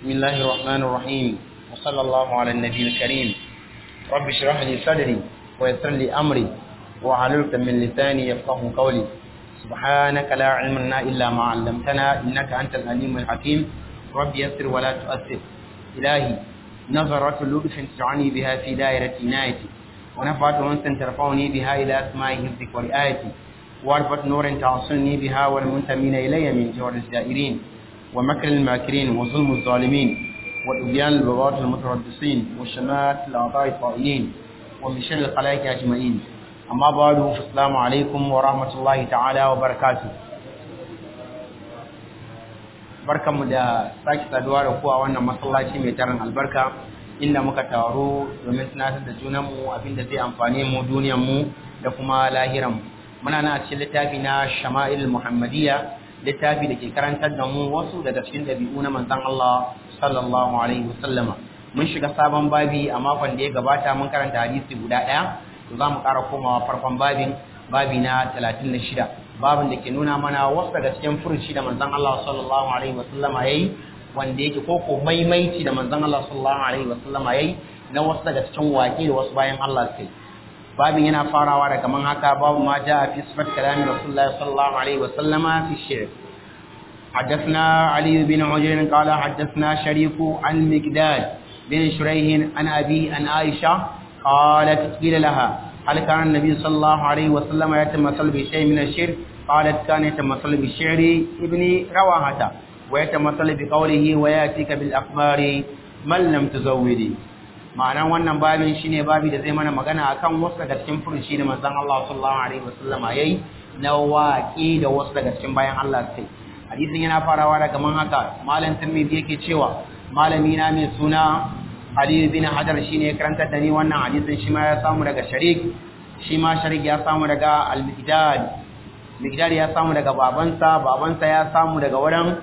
بسم الله الرحمن الرحيم وصلى الله على النبي الكريم رب اشرح لي صدري ويسر لي أمري وعللت من لساني يفقه قولي سبحانك لا علم لنا إلا ما علمتنا إنك أنت العليم الحكيم رب يسر ولا تؤثر إلهي نظرة لطف تدعني بها في دائرة عنايتي ونفعت أنس ترفعني بها إلى أسماء حفظك ورعايتي واربط نور تعصني بها والمنتمين إلي من جور الزائرين ومكر الماكرين وظلم الظالمين وإبيان البغاة المتربصين وشمات الأعضاء الطائلين ومن شر الخلائق أجمعين أما بعد فالسلام عليكم ورحمة الله تعالى وبركاته barkanmu da sake saduwa da ku a wannan masallaci mai tarin albarka inda muka taro domin tunatar da junanmu abinda zai amfane mu duniyarmu da kuma lahiranmu muna na cikin littafi na shama'il muhammadiyya littafi da ke karantar da mu wasu daga cikin dabi'u na manzon Allah sallallahu alaihi wasallama mun shiga sabon babi a makon da ya gabata mun karanta hadisi guda ɗaya to za mu ƙara komawa farkon babin babi na 36 babin da ke nuna mana wasu daga cikin furuci da manzon Allah sallallahu alaihi wasallama yayi wanda yake ko ko maimaici da manzon Allah sallallahu alaihi wasallama yayi na wasu daga cikin waƙe da wasu bayan Allah sai babin yana farawa da kaman haka babu ma jaa fi sifat kalamin rasulullah sallallahu alaihi wasallama fi shi'r حدثنا علي بن عجر قال حدثنا شريك عن مقداد بن شريح عن أبي عن عائشة قالت قيل لها هل كان النبي صلى الله عليه وسلم يتمثل بشيء من الشرك قالت كان يتمثل بالشعر ابن رواحة ويتمثل بقوله وياتيك بالأخبار من لم تزودي ma'anar wannan babin shine babi da zai mana magana akan wasu daga cikin furuci da manzon Allah sallallahu alaihi wasallama yayi na waƙi da wasu daga cikin bayan Allah sai hadisin yana farawa daga man haka malam Tirmidhi yake cewa malami na mai suna Ali bin Hajar shine ya karanta da ni wannan hadisin shi ma ya samu daga Sharik shi ma Sharik ya samu daga Al-Miqdad Miqdad ya samu daga babansa babansa ya samu daga wurin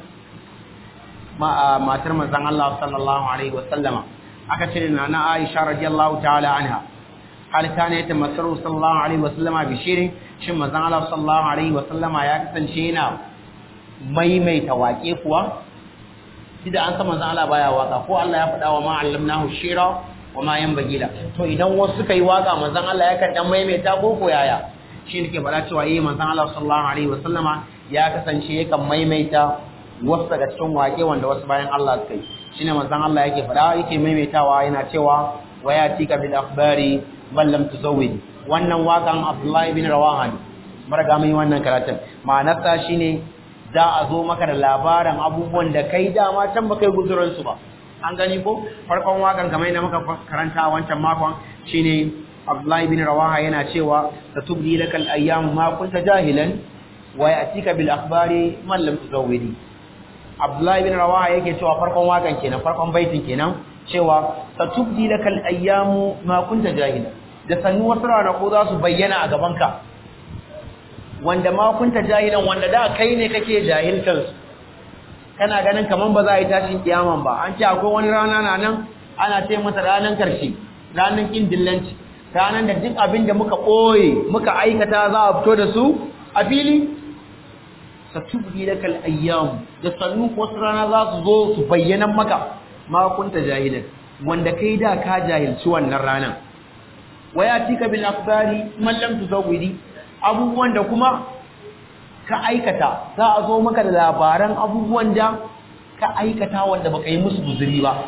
matar manzon Allah sallallahu alaihi wasallama aka ce na na Aisha radiyallahu ta'ala anha hal kana yatamassaru sallallahu alaihi wasallama bi shirin shin manzon Allah sallallahu alaihi wasallama ya kasance yana maimaita waƙe kuwa shi da an san manzon Allah baya waka ko Allah ya faɗa wa ma allamnahu shira wa ma yanbaghi la to idan wasu suka yi waka manzon Allah ya kan dan maimaita ko ko yaya shi ne ke faɗa cewa eh manzon Allah sallallahu alaihi wasallama ya kasance yakan maimaita wasu daga cikin waƙe wanda wasu bayan Allah suka yi shine manzon Allah yake faɗa yake maimaitawa yana cewa waya tika bil akhbari bal lam tuzawwid wannan wakan Abdullahi bin Rawaha ne maraga mai wannan karatun ma'anarsa shine za a zo maka da labarin abubuwan da kai dama can ba kai guzurin su ba an gani ko farkon wakan kamar yadda muka karanta wancan makon shine Abdullahi bin Rawaha yana cewa satubdi lakal ayyam ma kunta jahilan wa ya'tika bil akhbari man lam tuzawwidi Abdullahi bin Rawaha yake cewa farkon wakan kenan farkon baitin kenan cewa satubdi lakal ayyamu ma kunta jahila da sannu wasu ranaku za su bayyana a gaban ka wanda ma kunta jahilan wanda da kai ne kake jahiltar su kana ganin kaman ba za a yi tashin kiyaman ba an ce akwai wani rana na nan ana ce masa ranan karshe ranan kin dillanci ranan da duk abin da muka ɓoye muka aikata za a fito da su a fili satubdi lakal ayyam da sannu wasu rana za su zo su bayyana maka ma kunta jahilan wanda kai da ka jahilci wannan ranan waya tika bil akhbari man lam tuzawwidi abubuwan da kuma ka aikata za a zo maka da labaran abubuwan da ka aikata wanda baka yi musu guzuri ba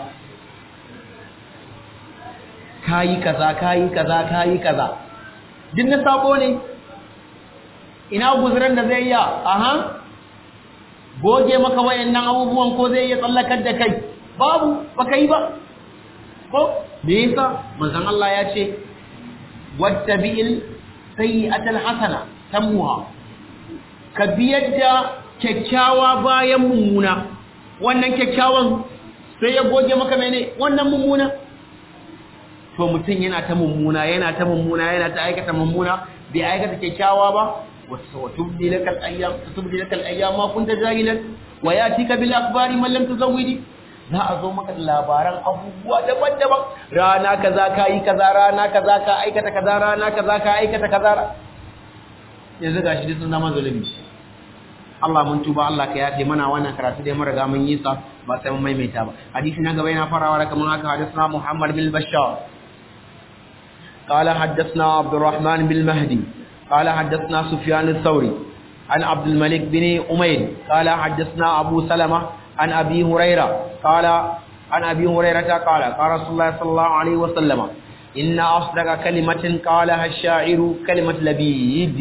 kayi kaza kayi kaza kayi kaza din na sako ne ina guzuran da zai iya aha goge maka wayannan abubuwan ko zai iya tsallakar da kai babu baka yi ba ko me yasa manzon Allah ya ce wattabi'il sayyi'atal hasana tamuha ka biyar da kyakkyawa bayan mummuna wannan kyakkyawan sai ya goge maka mene wannan mummuna to mutum yana ta mummuna yana ta mummuna yana ta aikata mummuna bai aikata kyakkyawa ba وتبدي لك الايام تبدي لك الايام ما كنت جاهلا وياتيك بالاخبار من لم تزودي za a zo maka da labaran abubuwa daban-daban rana kaza ka yi kaza rana kaza ka aikata kaza rana kaza ka aikata kaza yanzu gashi duk sun zama zulumi Allah mun tuba Allah ka yafe mana wannan karatu dai mun riga mun yi sa ba sai mun maimaita ba hadisi na gaba yana farawa da kaman haka hadisna Muhammad bin Bashar قال حدثنا عبد الرحمن بن مهدي قال حدثنا سفيان الثوري عن عبد الملك بن أمير قال حدثنا أبو سلمة عن أبي هريرة قال عن أبي هريرة قال قال رسول الله صلى الله عليه وسلم إن أصدق كلمة قالها الشاعر كلمة لبيد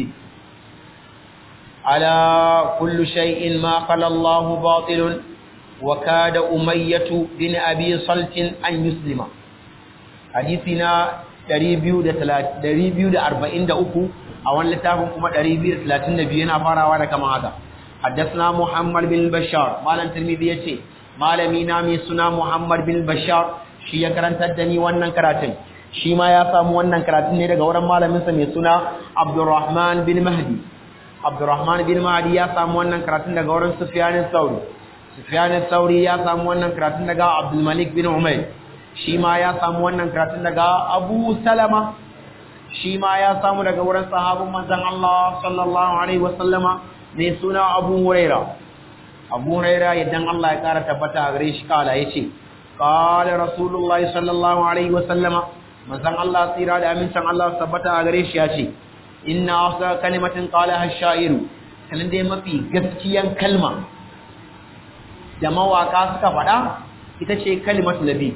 على كل شيء ما قال الله باطل وكاد أمية بن أبي صلت أن يسلم حديثنا 243 a wani littafin kuma 232 yana farawa da kama haka haddasna Muhammad bin Bashar malam Tirmidhi yace malami na mai suna Muhammad bin Bashar shi ya karantar da ni wannan karatun shi ma ya samu wannan karatun ne daga wurin malamin sa mai suna Abdurrahman bin Mahdi Abdurrahman bin Mahdi ya samu wannan karatun daga wurin Sufyan al-Thawri Sufyan al-Thawri ya samu wannan karatun daga Abdul Malik bin Umayr shi ma ya samu wannan karatun daga Abu Salama shi ma ya samu daga wurin sahabin manzon Allah sallallahu alaihi wasallama mai suna Abu Huraira Abu Huraira idan Allah ya kara tabbata a gare shi kala yace qala Rasulullahi sallallahu alaihi wasallama manzon Allah tsira da amincin Allah tabbata a gare shi yace inna asda kalimatin qalaha ash-sha'iru kalin dai mafi gaskiyan kalma da mawaka suka faɗa ita ce kalimatu labid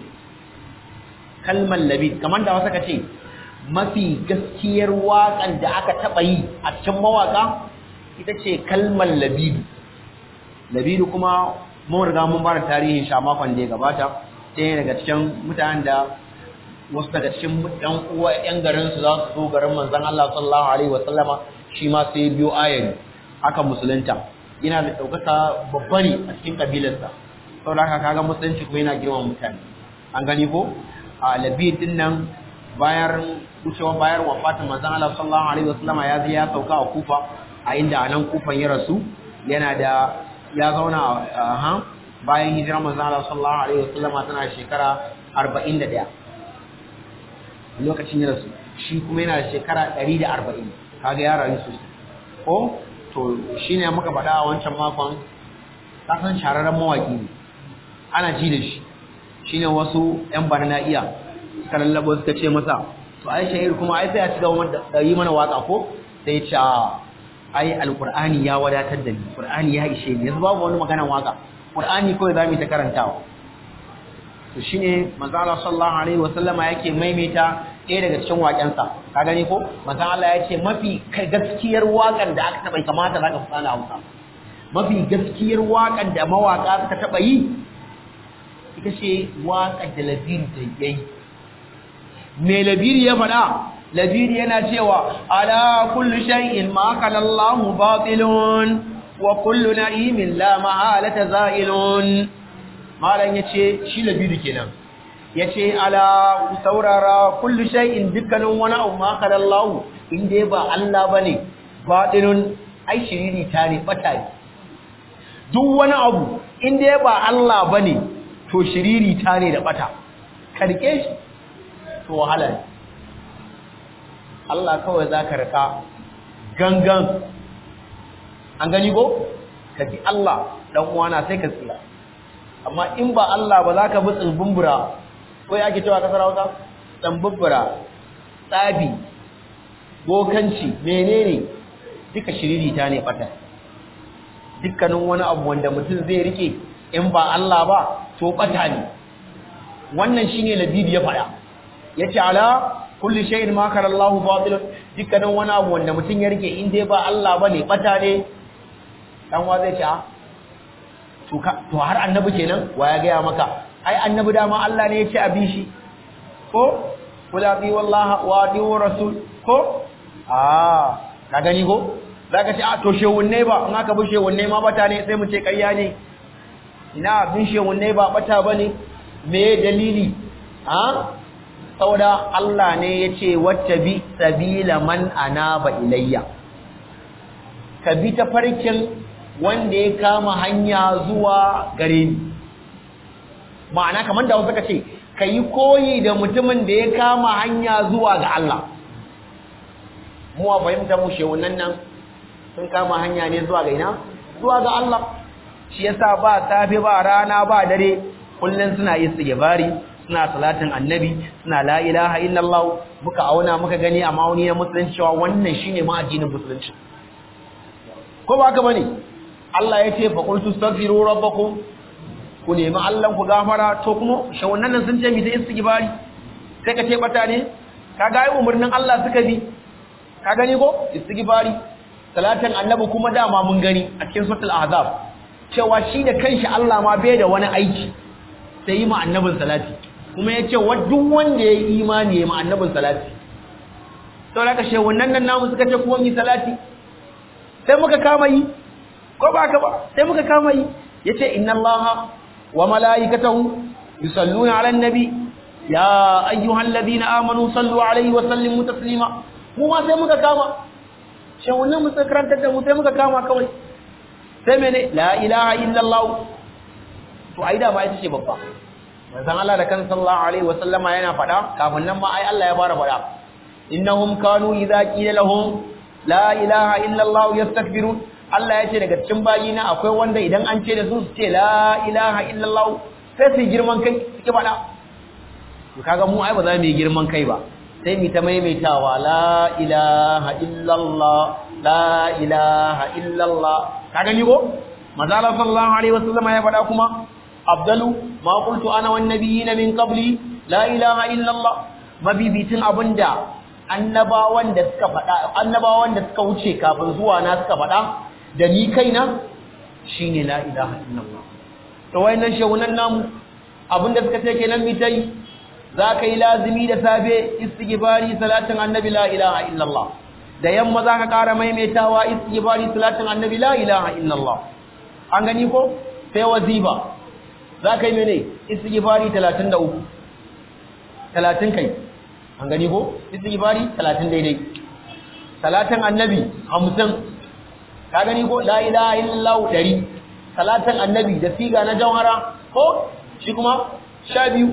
kalmar labid kamar da wasu ka ce mafi gaskiyar waƙan da aka taɓa yi a cikin mawaƙa ita ce kalmar labidu labidu kuma mun riga mun bada tarihin sha makon da ya gabata sai daga cikin mutanen da wasu daga cikin ɗan uwa ƴan garin su za su zo garin manzon Allah sallallahu alaihi wa sallama shi ma sai biyo ayari haka musulunta yana da ɗaukaka babba ne a cikin kabilarsa saboda haka kaga musulunci kuma yana girma mutane an gani ko a labid din nan bayan wucewa bayar wafatin manzon Allah sallallahu alaihi wasallama ya je ya sauka a Kufa a inda anan Kufan ya rasu yana da ya zauna a bayan hijirar manzon Allah sallallahu alaihi wasallama tana shekara 41 lokacin ya rasu shi kuma yana da shekara 140 kaga ya rayu sosai ko to shine muka faɗa a wancan makon kasan shararren mawaki ne ana ji da shi shine wasu yan bana na iya suka lallabo suka ce masa to ai shahir kuma ai sai a cigaba da yi mana waka ko sai ce ai alqur'ani ya wadatar da ni qur'ani ya ishe ni yanzu babu wani maganar waka qur'ani kawai zamu ta karantawa to shine manzo Allah sallallahu alaihi wasallama yake maimaita ɗaya daga cikin waƙensa ka gani ko manzo Allah ya ce mafi gaskiyar waƙan da aka taɓa kamata zaka fara Hausa mafi gaskiyar waƙan da mawaka suka taɓa yi ita ce waƙar da labiri ta yayi me labiri ya faɗa labiri yana cewa ala kullu shay'in ma kana Allahu batilun wa kullu na'imin la mahalata za'ilun malan yace shi labiri kenan yace ala saurara kullu shay'in dukkanin wani abu ma kana Allahu inde ba Allah bane batilun ai shiriri ta ne bata ne duk wani abu inde ba Allah bane to shiriri ta ne da bata karke shi to wahala ne Allah kawai za ka rika gangan an gani ko ka ji Allah dan uwana sai ka tsira amma in ba Allah ba za ka bi tsimbumbura ko ya ke cewa kasar Hausa tsimbumbura tsabi bokanci menene duka shiriri ta ne fata dukkanin wani abu wanda mutum zai rike in ba Allah ba to bata ne wannan shine labibi ya faɗa yace ala kulli shay'in ma kana Allahu batil dukkanin wani abu wanda mutum ya rike in dai ba Allah bane bata ne dan wa zai ce to ka to har annabi kenan wa ya gaya maka ai annabi dama Allah ne ya ce abi shi ko kula bi wallahi wa di rasul ko ah ka gani ko zaka ce a to shewunne ba in aka bi shewunne ma bata ne sai mu ce ƙarya ne ina bin shewunne ba bata bane me dalili ha saboda Allah ne ya ce wacce bi sabila man anaba ilayya ka bi ta farkin wanda ya kama hanya zuwa gare ni ma'ana kamar da wasu ka ce ka yi koyi da mutumin da ya kama hanya zuwa ga Allah mu a fahimta mu shewunan nan sun kama hanya ne zuwa ga ina zuwa ga Allah shi yasa ba safe ba rana ba dare kullun suna istighfari suna salatin annabi suna la ilaha illallah muka auna muka gani a ma'auni na musulunci cewa wannan shine ma addinin musulunci ko ba haka bane Allah ya ce fa qultu astaghfiru rabbakum ku nemi Allah ku gafara to kuma shawunnan nan sun ce mi ta istighfari sai ka ce bata ne ka ga umarnin Allah suka bi ka gani ko istighfari salatin annabi kuma dama mun gani a cikin suratul ahzab cewa shi da kanshi Allah ma bai da wani aiki sai yi ma annabin salati kuma ya ce wa duk wanda ya yi imani ya ma annabin salati sau da ka she wannan nan namu suka ce kuma mi salati sai muka kama yi ko ba ka ba sai muka kama yi ya ce inna allaha wa mala'ikatahu yusalluna ala nabi ya ayyuhan ladina amanu sallu alaihi wa sallimu taslima mu ma sai muka kama she wannan mu sai karantar da mu sai muka kama kawai sai mene la ilaha illallah to ai da ma ita ce babba manzon Allah da kan sallallahu alaihi wasallama yana fada kafin nan ma ai Allah ya fara fada innahum kanu idza qila lahum la ilaha illallah yastakbirun Allah ya ce daga cikin bayina akwai wanda idan an ce da su su ce la ilaha illallah sai su girman kai suke fada to kaga mu ai ba za mu yi girman kai ba sai mu ta maimaitawa la ilaha illallah la ilaha illallah kaga ni ko manzo Allah sallallahu alaihi wasallama ya fada kuma afdalu ma qultu ana wan nabiyina min qabli la ilaha illa Allah mabibitin abinda annabawan da suka fada annabawan da suka wuce kafin zuwa na suka fada da ni kaina shine la ilaha illa Allah to wayannan shehunan namu abinda suka ce kenan mi tai zaka yi lazimi da safe istighfari salatin annabi la ilaha illa Allah da yamma zaka kara maimaitawa istighfari salatin annabi la ilaha illa Allah an gani ko sai waziba za ka yi mene istighfari 33 30 kai an gani ko istighfari 30 daidai salatin annabi 50 ka gani ko la ilaha illallah 100 salatin annabi da siga na jawhara ko shi kuma 12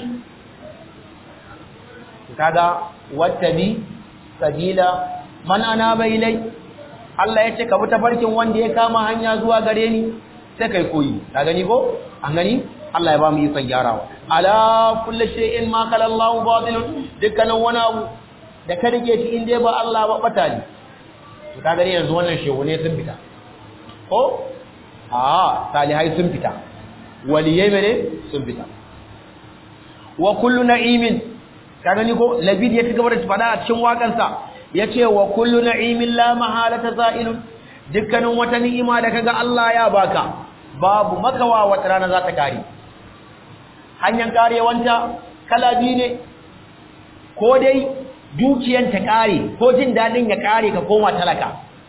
kaga wattabi sabila man anaba ilai Allah ya ce ka bi tafarkin wanda ya kama hanya zuwa gare ni sai kai koyi ka gani ko an gani Allah ya ba mu ikon gyarawa ala kulli shay'in ma qala Allahu batilun dukkanin wani abu da ka rike shi in dai ba Allah ba bata ne to ka gani yanzu wannan shehu ne sun fita ko a salihai sun fita waliyai mene sun fita wa kullu na'imin ka gani ko labid ya cigaba da fada a cikin wakansa yace wa kullu na'imin la mahalata za'ilun dukkanin wata ni'ima da kaga Allah ya baka babu makawa wata rana za ta kare hanyar karewanta kala biyu ne ko dai dukiyan ta kare ko jin dadin ya kare ka koma talaka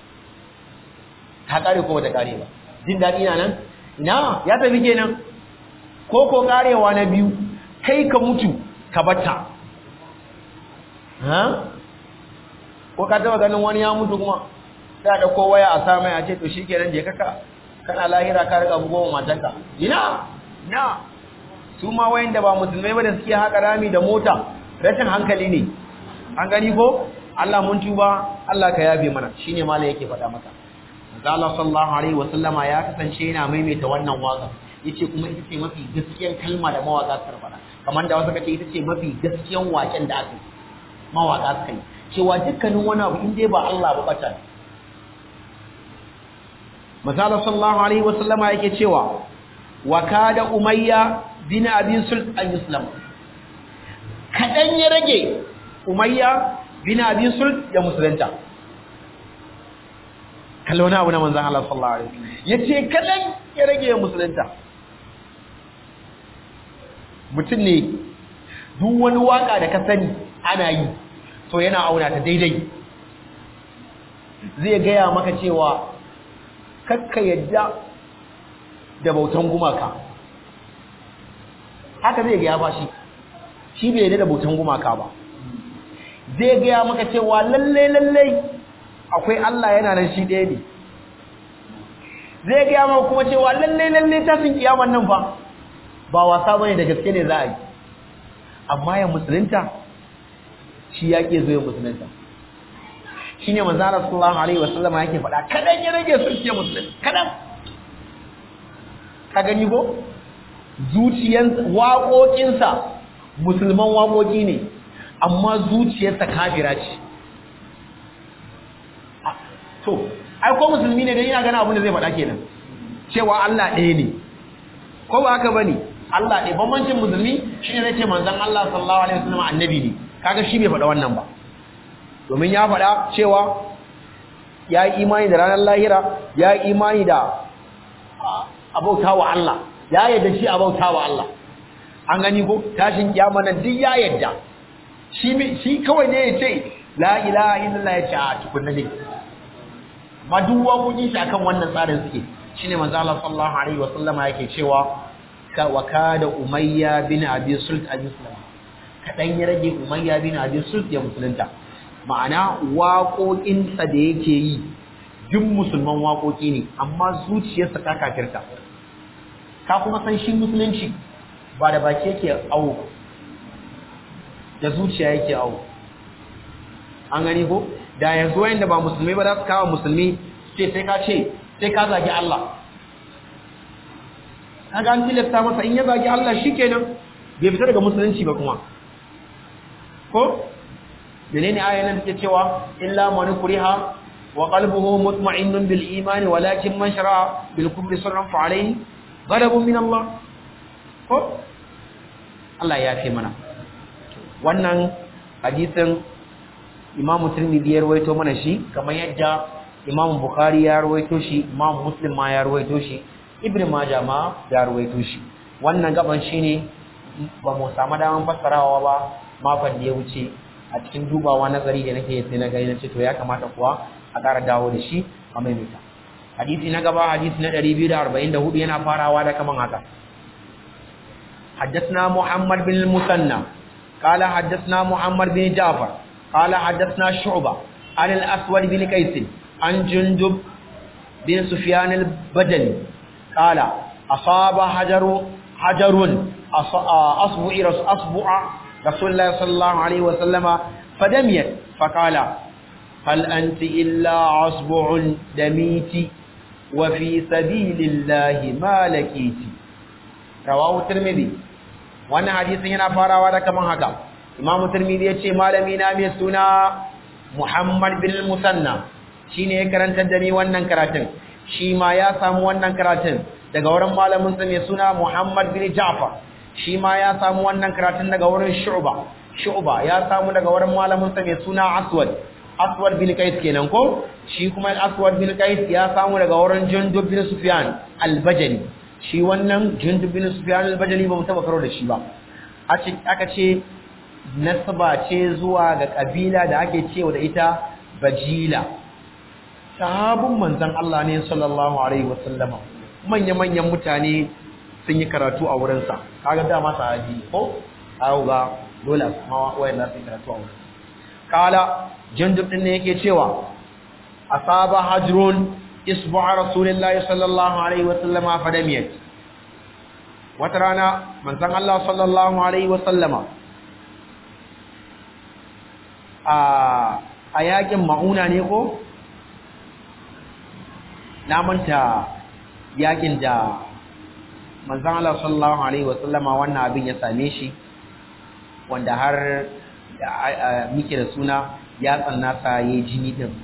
ta kare ko ta kare ba jin dadi na nan ina ya tafi kenan ko ko karewa na biyu kai ka mutu ka batta ha ko ka taba ganin wani ya mutu kuma sai da ko waya a sa mai a ce to shikenan je kaka kana lahira ka riga bugo matanka ina na su ma wayanda ba musulmai ba da suke haka rami da mota rashin hankali ne an gani ko Allah mun tuba Allah ka yabe mana shine malai yake faɗa maka Allah sallallahu alaihi wasallama ya kasance yana maimaita wannan waka yace kuma ita ce mafi gaskiyar kalma da mawaka suka faɗa kamar da wasu kace ita ce mafi gaskiyar waken da aka mawaka suka yi cewa dukkanin wani abu in dai ba Allah ba bata ne Masala sallallahu alaihi wasallama yake cewa wa kada umayya bin abi sult an yuslam kadan ya rage umayya bin abi sult ya musulunta kallona abu na manzon Allah sallallahu alaihi wasallam yace kadan ya rage ya musulunta mutum ne duk wani waka da ka sani ana yi to yana auna ta daidai zai gaya maka cewa kakka yadda da bautan gumaka haka zai gaya ba shi shi bai yadda da bautan gumaka ba zai gaya maka cewa lalle lalle akwai Allah yana nan shi ɗaya ne zai gaya maka kuma cewa lalle lalle tashin kiyaman nan fa ba wasa bane da gaske ne za a yi amma ya musulunta shi ya ke zo ya musulunta shi ne manzana sallallahu alaihi wasallama yake faɗa kadan ya rage sun ce musulunta kadan ka gani ko zuciyan waƙoƙinsa musulman waƙoƙi ne amma zuciyarsa kafira ce to ai ko musulmi ne dai ina gana abin da zai faɗa kenan cewa Allah ɗaya ne ko ba haka bane Allah ɗaya bambancin musulmi shine zai ce manzon Allah sallallahu alaihi wasallam annabi ne kaga shi bai faɗa wannan ba domin ya faɗa cewa ya yi imani da ranar lahira ya yi imani da abauta wa Allah ya yadda shi abauta wa Allah an gani ko tashin kiyama nan duk ya yadda shi shi kawai ne ya ce la ilaha illallah ya ce a tukunna ne amma duk waƙoƙin shi akan wannan tsarin suke shine manzo Allah sallallahu alaihi wa sallama yake cewa ka wa kada umayya bin abi sult abi sulama kadan ya rage umayya bin abi sult ya musulunta ma'ana waƙoƙinsa da yake yi duk musulman waƙoƙi ne amma zuciyarsa ta kafirta ka kuma san shi musulunci ba da baki yake awo da zuciya yake awo an gani ko da yanzu wayanda ba musulmai ba za su kawo musulmi ce sai ka ce sai ka zagi Allah kaga an tilasta masa in ya zagi Allah shikenan bai fita daga musulunci ba kuma ko menene ayan nan take cewa illa man kuriha wa qalbuhu mutma'innun bil iman walakin man shara bil kufri sarran fa alayhi ghadabun min Allah ko Allah ya fi mana wannan hadisin Imam Tirmidhi ya rawaito mana shi kamar yadda Imam Bukhari ya rawaito shi Imam Muslim ma ya rawaito shi Ibn Majah ma ya rawaito shi wannan gaban shine ba mu samu daman fassarawa ba makon da ya wuce a cikin dubawa nazari da nake sai na gani na ce to ya kamata kuwa a ƙara dawo da shi a maimaita hadisi na gaba hadisi na 244 yana farawa da kaman haka حدثنا محمد بن المثنى قال حدثنا محمد بن جعفر قال حدثنا شعبة عن الأسود بن قيس عن جندب بن سفيان البجلي قال أصاب حجر حجر أصبع أصبع رسول الله صلى الله عليه وسلم فدميت فقال هل أنت إلا أصبع دميت وفي سبيل الله ما لكيت رواه الترمذي wannan hadisin yana farawa da kaman haka imamu tirmidhi yace malami na mai suna muhammad bin musanna shine ya karantar da ni wannan karatun shi ma ya samu wannan karatun daga wurin malamin sa mai suna muhammad bin ja'far shi ma ya samu wannan karatun daga wurin shu'ba shu'ba ya samu daga wurin malamin sa mai suna aswad aswad bin qais kenan ko shi kuma aswad bin qais ya samu daga wurin jundub bin sufyan al-bajali shi wannan jundub bin sufyan al-bajali ba mu taba karo da shi ba aka ce nasaba ce zuwa ga kabila da ake cewa da ita bajila sahabun manzon Allah ne sallallahu alaihi wasallama manya manyan mutane sun yi karatu a wurin sa kaga dama sahabi ko ayo ga dole ma wayan sun karatu a wurin kala jundub din ne yake cewa asaba hajrun isbu'a rasulillahi sallallahu alaihi wasallama fadamiyat wata rana manzon Allah sallallahu alaihi wasallama a a yakin mauna ne ko na manta yakin da manzon Allah sallallahu alaihi wasallama wannan abin ya same shi wanda har muke da suna ya tsanna sa yayi jini din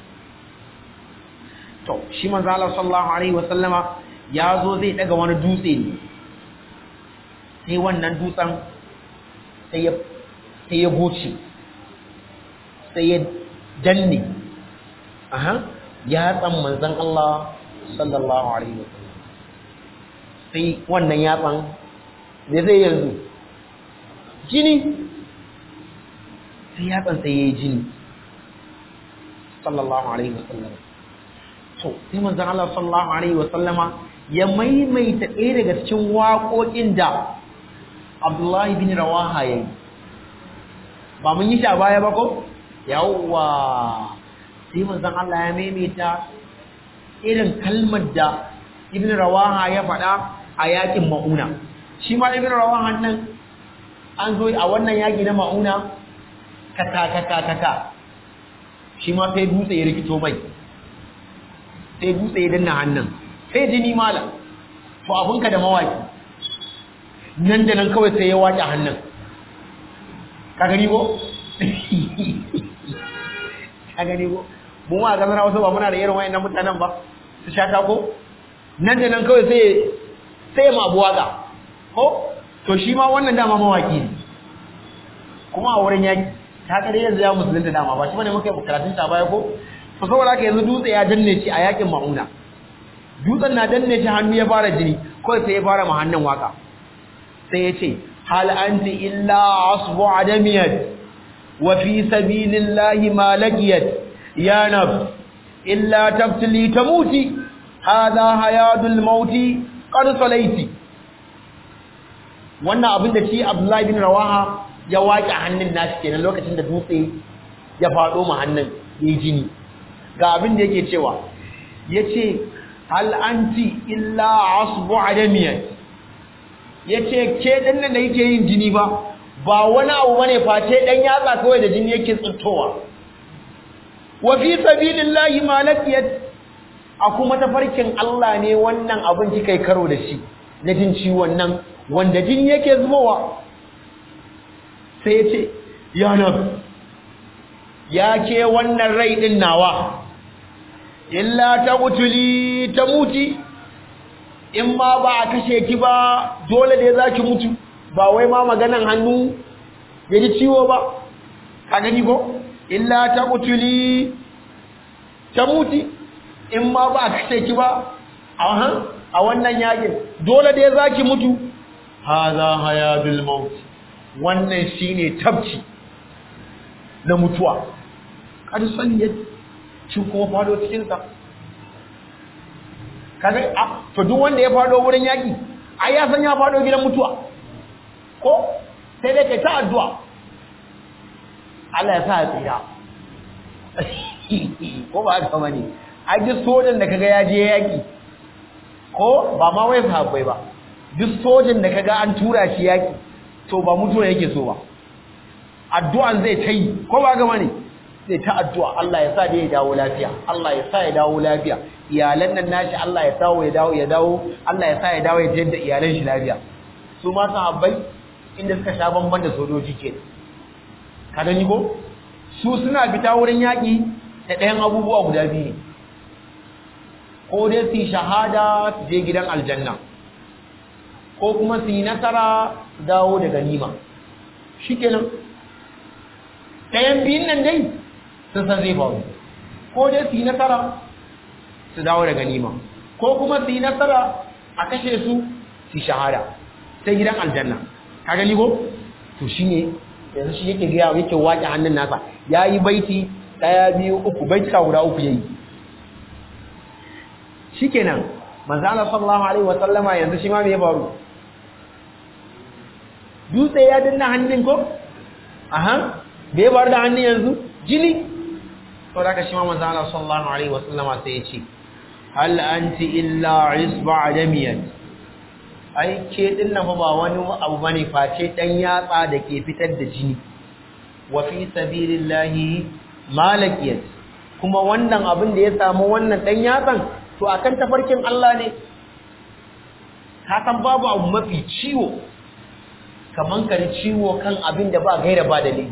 to shi manzo Allah sallallahu alaihi wasallama ya zo zai daga wani dutse ne sai wannan dutsen sai ya sai ya goce sai ya danne aha ya tsan manzon Allah sallallahu alaihi wasallam sai wannan yatsan me zai yanzu jini sai yatsan sai yayi jini sallallahu alaihi wasallam to sai manzon Allah sallallahu alaihi wasallama ya maimaita ɗaya daga cikin waƙoƙin da Abdullahi bin Rawaha yayi ba mun yi shi a baya ba ko yawwa sai manzon Allah ya maimaita irin kalmar da Ibn Rawaha ya faɗa a yakin Mauna shi ma Ibn Rawaha nan an zo a wannan yaki na Mauna kaka kaka kaka shi ma sai dutse ya rikito mai sai dutse ya danna hannun sai jini mala to abinka da mawaki nan da nan kawai sai ya waƙe hannun ka gani ko ka gani ko mu ma ga wasu ba muna da irin wayannan mutanen ba su shata ko nan da nan kawai sai sai ma abu waka ko to shi ma wannan dama mawaki ne kuma a wurin yaki ta kare yanzu ya musulunta dama ba shi bane muka yi karatun ta baya ko to saboda haka yanzu dutse ya danne shi a yakin mauna dutsen na danne shi hannu ya fara jini kawai sai ya fara ma hannun waka sai ya ce hal anti illa asbu adamiyat wa fi sabilillahi ma laqiyat ya nafs illa tabtili tamuti hadha hayadul mauti qad salaiti wannan abin da shi Abdullahi bin Rawaha ya waƙe hannun nashi kenan lokacin da dutse ya faɗo ma hannun yayi jini ga abin da yake cewa yace hal anti illa asbu adamiyat yace ke dan nan da yake yin jini ba ba wani abu bane face dan yatsa kawai da jini yake tsintowa wa fi sabilillahi ma laqiyat a kuma tafarkin Allah ne wannan abin kika karo da shi na jin ciwon nan wanda jini yake zubowa sai yace ya nabi ya ke wannan rai din nawa illa ta mutuli ta muti in ma ba a kashe ki ba dole da za ki mutu ba wai ma maganan hannu ya ji ciwo ba ka gani ko illa ta mutuli ta muti in ma ba a kashe ki ba a wannan yakin dole da za ki mutu haza hayadul maut wannan shine tabci na mutuwa kad san yadda shi kuma fado cikinsa kaga a to duk wanda ya fado wurin yaki ai ya san ya fado gidan mutuwa ko sai dai kai ta addu'a Allah ya sa ya tsira ko ba haka bane ai duk sojan da kaga ya je yaki ko ba ma wai sahabbai ba duk sojan da kaga an tura shi yaki to ba mutuwa yake so ba addu'an zai ta yi ko ba ga bane zai ta addu'a Allah ya sa da ya dawo lafiya Allah ya sa ya dawo lafiya iyalan nan nashi Allah ya dawo ya dawo ya dawo Allah ya sa ya dawo ya tayar da iyalan shi lafiya su ma sahabbai inda suka sha bamban da sojoji ke ka gani ko su suna fita wurin yaƙi da ɗayan abubuwa guda biyu ne ko dai su yi shahada su je gidan aljanna ko kuma su yi nasara su dawo da ganima shikenan ɗayan biyun nan dai sun san zai faru ko dai su yi nasara su dawo da ganima ko kuma su yi nasara a kashe su su shahada sai gidan aljanna ka gani ko to shine yanzu shi yake gaya yake waƙe hannun nasa ya yi baiti ɗaya biyu uku baitika guda uku ya yi shi kenan manzana sallallahu alaihi wasallama yanzu shi ma me ya faru dutse ya danna hannun ko aha me ya faru da hannun yanzu jini to da ka shi ma manzana sallallahu alaihi wasallama sai ya ce hal anti illa isba adamiyan ai ke din nan ba wani abu bane face dan yatsa da ke fitar da jini wa fi sabilillahi malakiyat kuma wannan abin da ya samu wannan dan yatsan to akan tafarkin Allah ne ka san babu abu mafi ciwo kaman ka ciwo kan abin da ba gaira ba dalili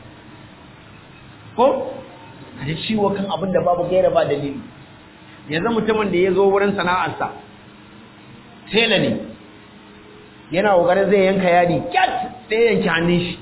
ko ka ciwo kan abin da babu gaira ba dalili yanzu mutumin da ya zo wurin sana'arsa tela ne yana ƙoƙarin zai yanka yadi kyat sai yanki hannun shi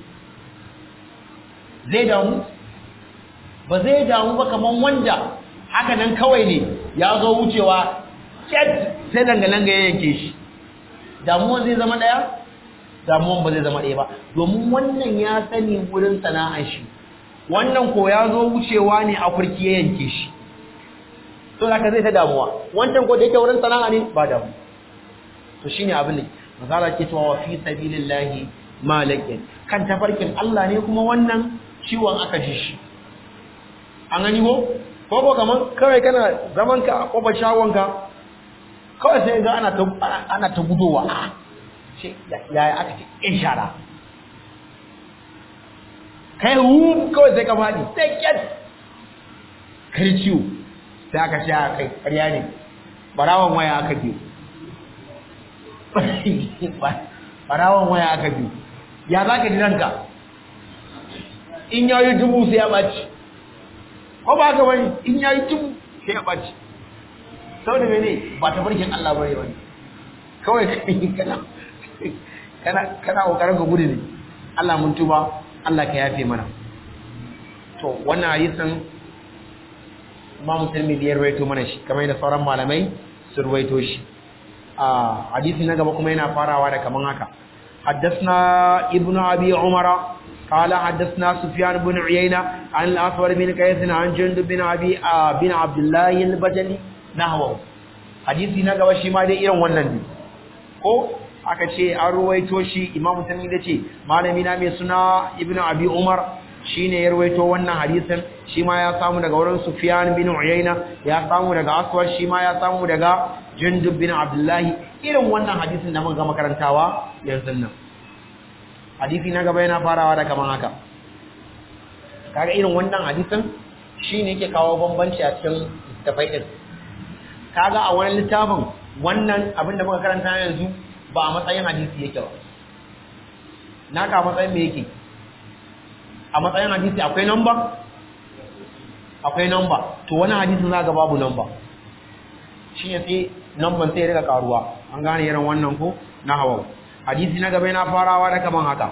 zai damu ba zai damu ba kamar wanda haka nan kawai ne ya zo wucewa kyat sai langa-langa ya yanke shi damuwan zai zama ɗaya damuwan ba zai zama ɗaya ba domin wannan ya sani wurin sana'ar shi wannan ko ya zo wucewa ne a kurki ya yanke shi to haka zai ta damuwa wancan ko da yake wurin sana'a ne ba damu to shine abin da mazala ke cewa wa fi sabilillahi malakin kan tafarkin Allah ne kuma wannan ciwon aka ji shi an gani ko ko ko kaman kawai kana zaman ka a kofar shagon ka kawai sai ga ana ta ana ta gudowa a ce yaya aka ce in shara kai hu kawai sai ka fadi sai kyat kar ciwo sai aka ce a kai ƙarya ne barawan waya aka biyo barawan waya aka bi ya za ka ji ranka in yayi dubu sai ya ɓaci ko ba ka bane in yayi dubu sai ya ɓaci saboda mene ba ta barkin Allah bane bane kawai kana kana kana kokarin ka gudu ne Allah mun tuba Allah ka yafe mana to wannan hadisin Imam Tirmidhi ya rawaito mana shi kamar da sauran malamai sun rawaito shi a hadisi na gaba kuma yana farawa da kaman haka حدثنا ابن أبي عمر قال حدثنا سفيان بن عيينة عن الأسود بن قيس عن جند بن أبي آه بن عبد الله البجلي نحوه حديثي نغا shi ma dai irin wannan ne ko aka ce an ruwaito shi Imam Tirmidhi da ce malami na mai suna Ibn Abi Umar shine ya ruwaito wannan hadisin shi ma ya samu daga wurin Sufyan bin Uyayna ya samu daga Aswad shi ma ya samu daga Jundub bin Abdullah irin wannan hadisin da muka ga makarantawa yanzu nan hadisi na gaba yana farawa da kaman haka kaga irin wannan hadisin shine yake kawo bambanci a cikin tafai din kaga a wani littafin wannan abin da muka karanta yanzu ba a matsayin hadisi yake ba naka a matsayin me yake a matsayin hadisi akwai number akwai number to wani hadisin za ga babu number shi ne sai number sai ya rika karuwa an gane irin wannan ko na hawa hadisi na gaba yana farawa da kaman haka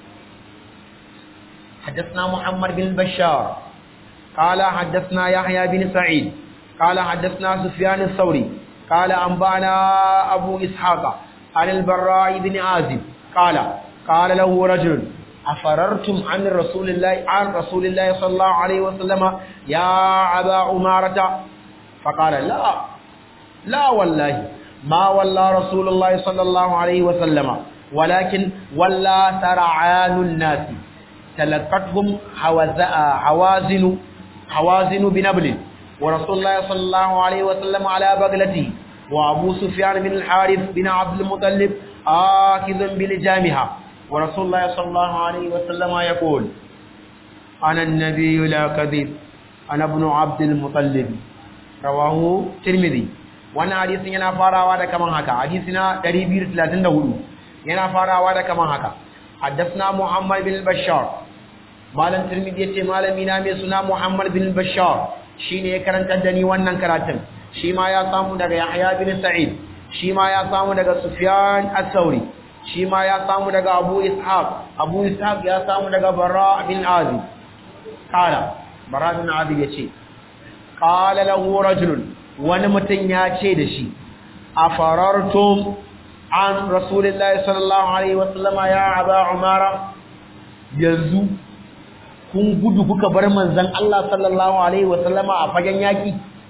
حدثنا محمد بن بشار قال حدثنا يحيى بن سعيد قال حدثنا سفيان الثوري قال أنبأنا أبو إسحاق عن البراء بن عازب قال قال له رجل أفررتم عن رسول الله عن رسول الله صلى الله عليه وسلم يا أبا عمارة فقال لا لا والله ما والله رسول الله صلى الله عليه وسلم ولكن ولا سرعان الناس تلقتهم حوازن حوازن بنبل ورسول الله صلى الله عليه وسلم على بغلته وأبو سفيان بن الحارث بن عبد المطلب آكذ بلجامها ورسول الله صلى الله عليه وسلم يقول أنا النبي لا كذب أنا ابن عبد المطلب رواه ترمذي wannan hadisin yana farawa da kaman haka hadisina 234 yana farawa da kaman haka haddathna Muhammad bin Bashar malam Tirmidhi yace malami na mai suna Muhammad bin Bashar shine ya karanta da ni wannan karatun shi ma ya samu daga Yahya bin Sa'id shi ma ya samu daga Sufyan as-Sauri shi ma ya samu daga Abu Ishaq Abu Ishaq ya samu daga Bara bin Azib kala Bara bin Azib yace qala lahu rajulun wani mutum ya ce da shi afarartum an Rasulullahi sallallahu alaihi wasallama ya Aba Umara yanzu kun gudu kuka bar manzon Allah sallallahu alaihi wasallama a fagen yaki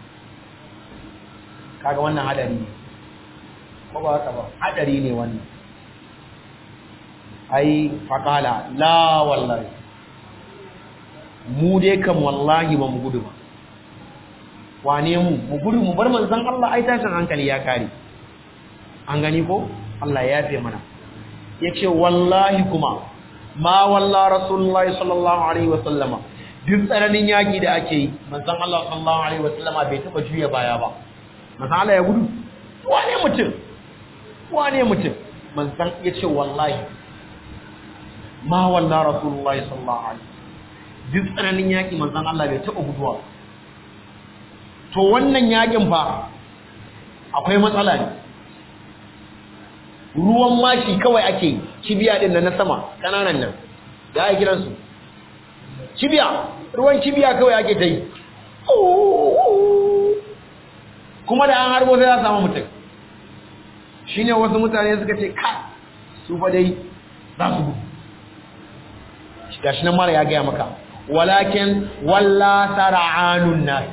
kaga wannan hadari ne ko ba haka ba hadari ne wannan ai faqala la wallahi mu dai kam wallahi ba mu gudu ba wane mu mu gudu mu bar manzon Allah ai tashin hankali ya kare an gani ko Allah ya yafe mana yace wallahi kuma ma walla rasulullahi sallallahu alaihi wasallama duk tsananin yaki da ake yi manzon Allah sallallahu alaihi wasallama bai taba juya baya ba manzon Allah ya gudu wane mutum wane mutum manzon yace wallahi ma walla rasulullahi sallallahu alaihi duk tsananin yaki manzon Allah bai taba guduwa to wannan yakin fa akwai matsala ne ruwan mashi kawai ake kibiya din na sama kananan nan da ake kiransu kibiya ruwan kibiya kawai ake ta yi kuma da an harbo sai za samu mutum shi ne wasu mutane suka ce ka su fa dai za su gudu gashi nan mara ya gaya maka walakin walla sara'anun nas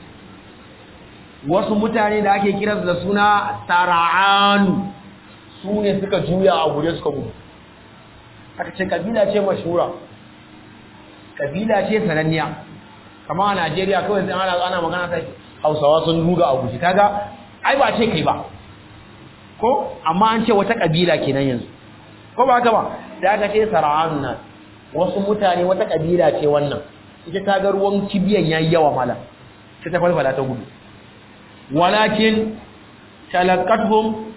wasu mutane da ake kiransu da suna sara'anu su ne suka juya a guje suka gudu aka ce kabila ce mashura kabila ce sananniya kama a najeriya kawai sai ana ana magana sai hausawa sun ruga a guje kaga ai ba ce kai ba ko amma an ce wata kabila kenan yanzu ko ba haka ba da aka ce sara'anu nan wasu mutane wata kabila ce wannan ita ta ga ruwan kibiyan yayi yawa mala sai ta falfala ta gudu walakin talaqatuhum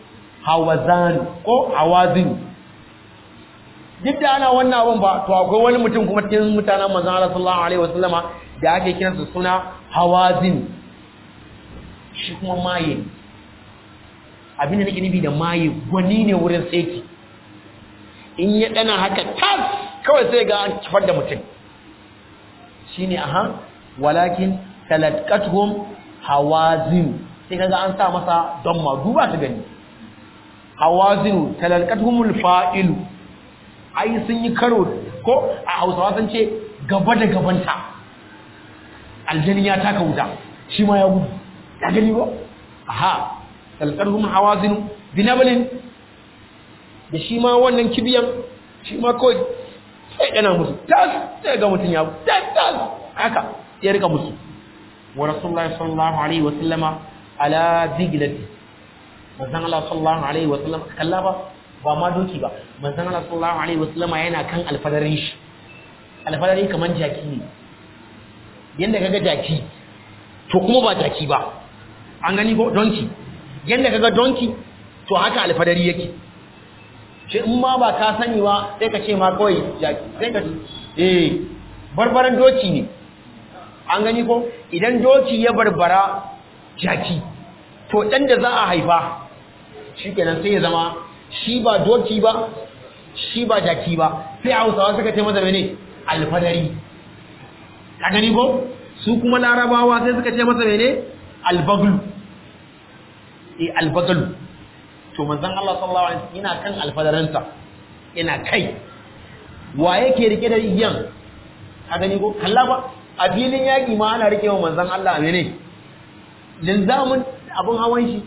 hawazan ko hawazin duk da ana wannan abun ba to akwai wani mutum kuma cikin mutanen manzon Allah sallallahu alaihi wasallama da ake kiransa suna hawazin shi kuma maye abinda nake nufi da maye gwani ne wurin saiti in ya dana haka tas kawai sai ga an kifar da mutum shine aha walakin talatkatuhum hawazin sai kaga an sa masa don ma duba ta gani hawazin talatkatuhumul fa'ilu ai sun yi karo ko a Hausawa sun ce gaba da gabanta aljani ya taka wuta shi ma ya gudu ya gani ba aha talqarhum hawazin binabalin da shi ma wannan kibiyan shi ma kawai sai yana musu tas sai ga mutun ya tas tas haka ya rika musu wa rasulullahi sallallahu alaihi wa sallama ala diglati manzon Allah sallallahu alaihi wa sallam kalla ba ba ma doki ba manzon Allah sallallahu alaihi wa sallama yana kan alfadarin shi alfadari kaman jaki ne yanda kaga jaki to kuma ba jaki ba an gani ko donki yanda kaga donki to haka alfadari yake shi in ma ba ka sani ba sai ka ce ma kawai jaki sai ka eh barbaran doki ne an gani ko idan doki ya barbara jaki to dan da za a haifa shikenan sai ya zama shi ba doki ba shi ba jaki ba sai hausawa suka ce masa mene alfadari ka gani ko su kuma larabawa sai suka ce masa mene albaglu eh albaglu to manzon Allah sallallahu alaihi wasallam yana kan alfadaransa yana kai wa yake rike da igiyan ka gani ko kalla ba a filin yaki ma ana rike wa manzon Allah mene linzamin abun hawan shi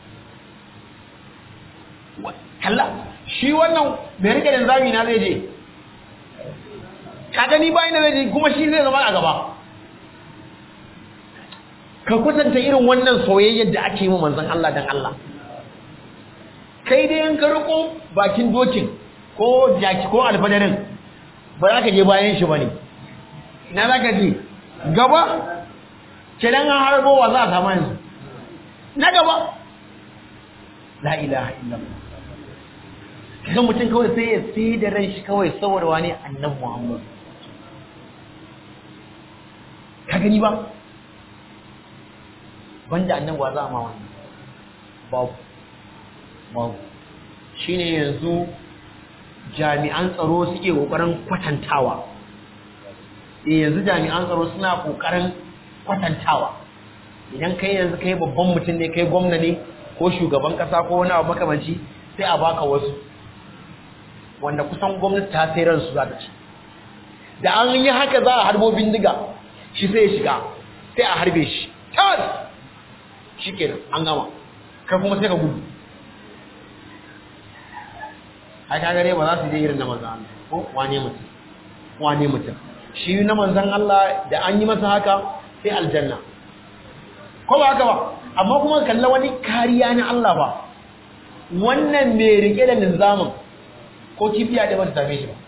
kalla shi wannan mai rike linzami na zai je ka gani ba ina zai kuma shi zai zama a gaba ka kwatanta irin wannan soyayyar da ake yi manzon Allah dan Allah kai dai in ka riko bakin dokin ko jaki ko alfadarin ba za ka je bayan shi bane ina za ka je gaba kidan an harbo wa za a samu yanzu na gaba la ilaha illallah kaga mutum kawai sai ya sai da ran shi kawai saboda wani annabi Muhammad ka gani ba banda annabi wa za ma wannan babu babu shine yanzu jami'an tsaro suke kokarin kwatantawa eh yanzu jami'an tsaro suna kokarin kwatantawa idan kai yanzu kai babban mutum ne kai gwamna ne ko shugaban kasa ko wani abu makamanci sai a baka wasu wanda kusan gwamnati ta sai ransu za ta ci da an yi haka za a harbo bindiga shi sai ya shiga sai a harbe shi tas shi kenan an gama kai kuma sai ka gudu ai ka gare ba za su je irin na manzan Allah ko wane mutum wane mutum shi na manzan Allah da an yi masa haka sai aljanna ko ba haka ba amma kuma kalla wani kariya na Allah ba wannan mai rike da linzamin ko kifiya da ba ta same shi ba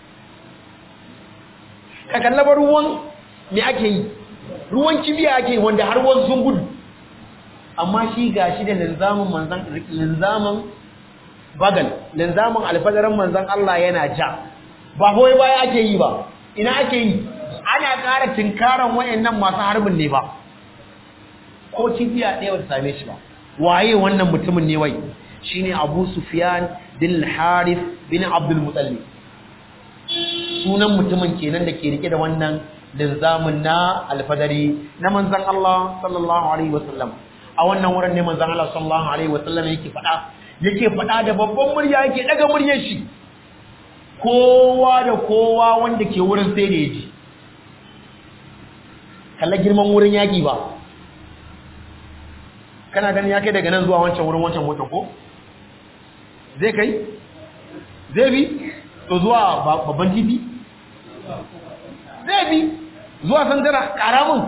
ka kalla ba ruwan me ake yi ruwan kibiya ake yi wanda har wasu sun gudu amma shi gashi da linzamin manzan linzamin bagal linzamin alfadarin manzan Allah yana ja ba hoyi baya ake yi ba ina ake yi ana ƙara tinkaran wayannan masu harbin ne ba ko kibiya ɗaya wata same shi ba waye wannan mutumin ne wai shine Abu Sufyan bin Harith bin Abdul Muttalib sunan mutumin kenan da ke rike da wannan linzamin na alfadari na manzan Allah sallallahu alaihi wasallam a wannan wurin ne manzan Allah sallallahu alaihi wasallam yake faɗa yake faɗa da babban murya yake daga muryar shi kowa da kowa wanda ke wurin sai da yaji kalla girman wurin yaki ba kana ganin ya kai daga nan zuwa wancan wurin wancan motar ko zai kai zai bi to zuwa babban titi zai bi zuwa sandara karamin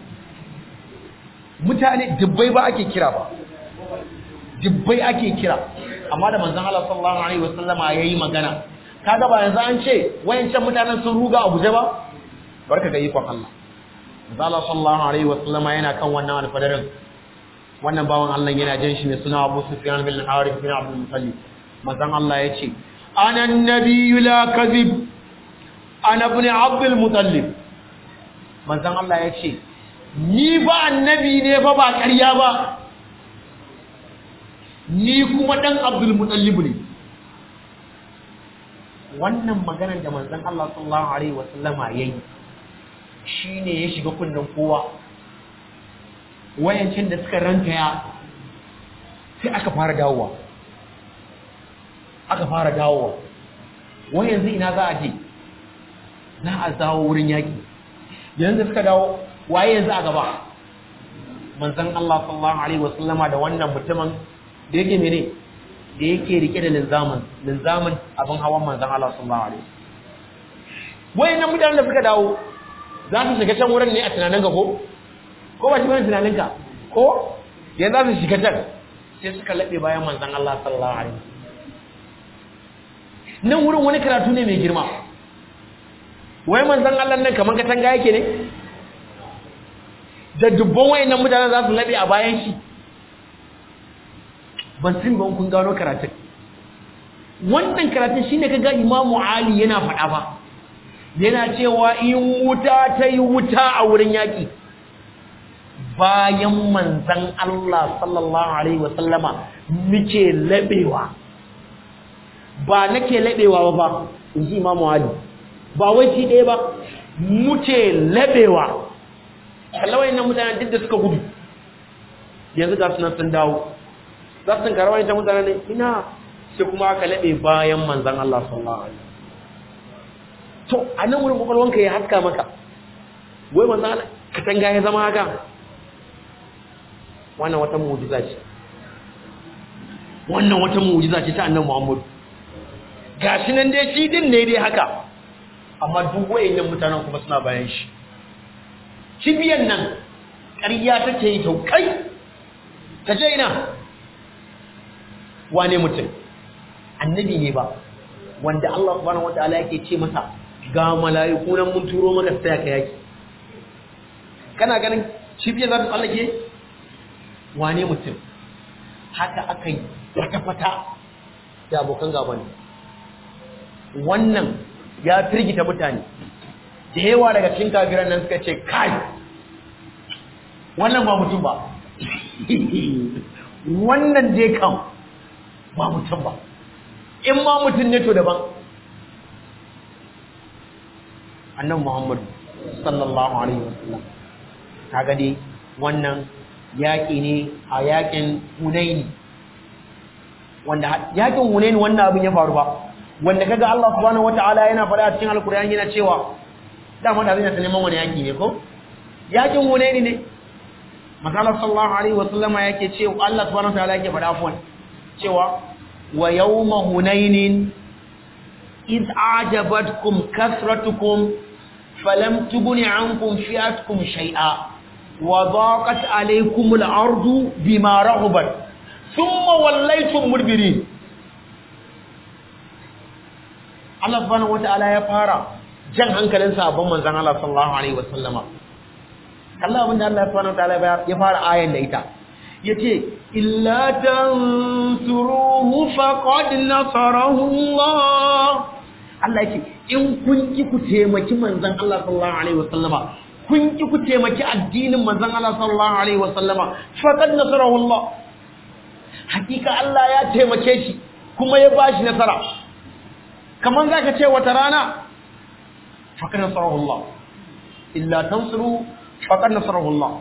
mutane dubbai ba ake kira ba dubbai ake kira amma da manzon Allah sallallahu alaihi wasallama yayi magana kaga ba yanzu an ce wayancan mutanen sun ruga a guje ba barka ga ikon Allah manzon Allah sallallahu alaihi wasallama yana kan wannan alfadarin wannan bawan Allah yana jin shi ne suna Abu Sufyan bin Harith bin Abdul Muttalib manzon Allah ya ce ana annabiyyu la kadhib ana ibn Abdul Muttalib manzon Allah ya ce ni ba annabi ne ba ba ƙarya ba ni kuma dan Abdul Muttalib ne wannan maganar da manzon Allah sallallahu alaihi wasallama yayi shine ya shiga kunnen kowa wayancin da suka rankaya sai aka fara dawowa aka fara dawowa wai yanzu ina za a je na a dawo wurin yaki yanzu suka dawo waye yanzu a gaba manzon Allah sallallahu alaihi wasallama da wannan mutumin da yake mene da yake rike da linzamin linzamin abin hawan manzon Allah sallallahu alaihi wayannan mutanen da suka dawo za su shiga can wurin ne a tunanin ga ko ko ba shi bane tunanin ka ko yanzu za su shiga can sai suka laɓe bayan manzon Allah sallallahu alaihi nan wurin wani karatu ne mai girma wai manzon Allah nan kaman katanga yake ne da dubban wayannan mutanen za su laɓe a bayan shi ban san ba kun gano karatun wannan karatun shine kaga Imamu Ali yana faɗa ba yana cewa in wuta ta yi wuta a wurin yaƙi bayan manzan Allah sallallahu Alaihi wasallama muke laɓewa ba nake laɓewa ba ba in ji Imamu Ali ba wai shi ɗaya ba muke laɓewa kallawai nan mutanen duk da suka gudu yanzu ga sunan sun dawo za su tunkara wani ta mutane ne ina sai kuma aka laɓe bayan manzan Allah sallallahu alaihi to a nan wurin kwakwalwanka ya haska maka wai manzan Allah katanga ya zama haka wannan wata mu'jiza ce wannan wata mu'jiza ce ta annabi Muhammad gashi nan dai shi din ne dai haka amma duk wayannan mutanen kuma suna bayan shi kibiyan nan ƙarya take yi to kai ta je ina wane mutum annabi ne ba wanda Allah subhanahu wataala yake ce masa ga mala'iku nan mun turo maka sai ka yaki kana ganin cibiyar za ta tsallake wane mutum haka aka yi wata fata da abokan gaba ne wannan ya firgita mutane da yawa daga cikin kafiran nan suka ce kai wannan ba mutum ba wannan dai kan ba mutum ba in ma mutum ne to daban annan muhammadu sallallahu alaihi wasallam kaga dai wannan yaƙi ne a yaƙin hunaini wanda yaƙin hunaini wannan abin ya faru ba wanda kaga Allah subhanahu wataala yana faɗa a cikin alkur'ani yana cewa dama da zai neman wani yaƙi ne ko yaƙin hunaini ne Masalar sallallahu alaihi wasallama yake cewa Allah subhanahu wataala yake faɗa afwan cewa wa yawma hunainin id ajabatkum kasratukum falam tughni ankum fi'atukum shay'a wa daqat alaykum al-ardu bima rahabat thumma wallaytum mudbirin Allah subhanahu wataala ya fara jan hankalin sahabban manzon Allah sallallahu alaihi wasallama Allah abinda Allah subhanahu wataala ya fara ayan da ita yace illa tansuruhu faqad nasarahu Allah Allah yake in kun ki ku taimaki manzon Allah sallallahu alaihi wasallama kun ki ku taimaki addinin manzon Allah sallallahu alaihi wasallama faqad nasarahu Allah hakika Allah ya taimake shi kuma ya bashi nasara kaman zaka ce wata rana faqad nasarahu Allah illa tansuru faqad nasarahu Allah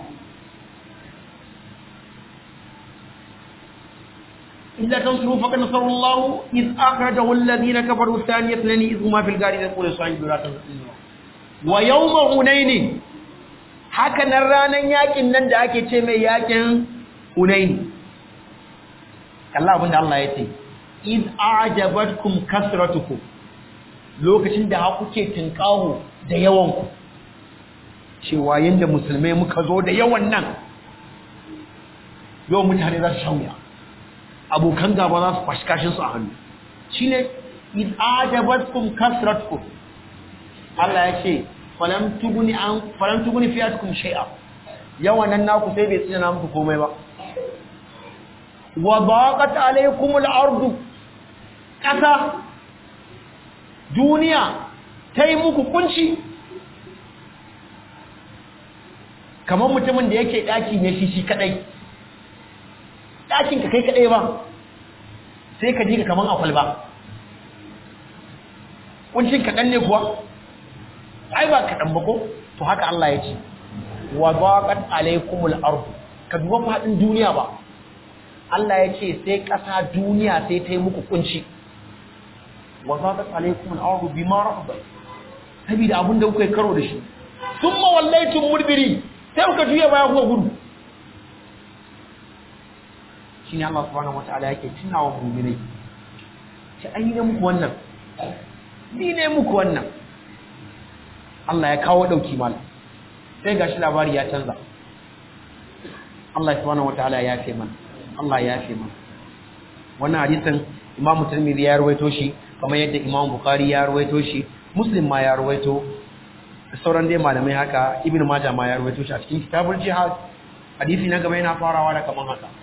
إلا تنصروا فقد نصر الله إذ أخرجه الذين كفروا ثانية اثنين إذ هما في الغار يقول صاحب لا تنصروا ويوم هنين haka nan ranan yakin nan da ake ce mai yakin Hunain Allah abinda Allah ya ce iz a'jabatkum kasratukum lokacin da kuke tinkaho da yawan ku cewa yanda musulmai muka zo da yawan nan yau mutane za su shauya abokan gaba za su fashi kashin su a hannu shine iz ajabatkum kasratkum Allah ya ce falam tuguni an falam tuguni fiyatkum shay'a yawan nan naku sai bai tsina muku komai ba wa daqat alaykum al-ardu kasa duniya tai muku kunci kamar mutumin da yake daki ne shi shi kadai dakin ka kai kadai ba sai ka ji ka kaman akwal ba kuncin kadan ne kuwa ai ba kadan ba ko to haka Allah ya ce wa daqat alaykumul ard ka duba fadin duniya ba Allah ya ce sai kasa duniya sai ta yi muku kunci wa daqat alaykumul ard bima rahabat saboda abin da kuka karo da shi thumma wallaytum mudbiri sai kuka juya baya kuka gudu shine Allah subhanahu wataala yake tunawa mu'minai ce ai ne muku wannan ni ne muku wannan Allah ya kawo dauki mal sai gashi labari ya canza Allah subhanahu wataala ya yafe mana Allah ya yafe mana wannan hadisin Imam Tirmidhi ya rawaito shi kamar yadda Imam Bukhari ya rawaito shi Muslim ma ya rawaito sauran dai malamai haka Ibn Majah ma ya rawaito shi a cikin kitabul jihad hadisi na gaba yana farawa da kaman haka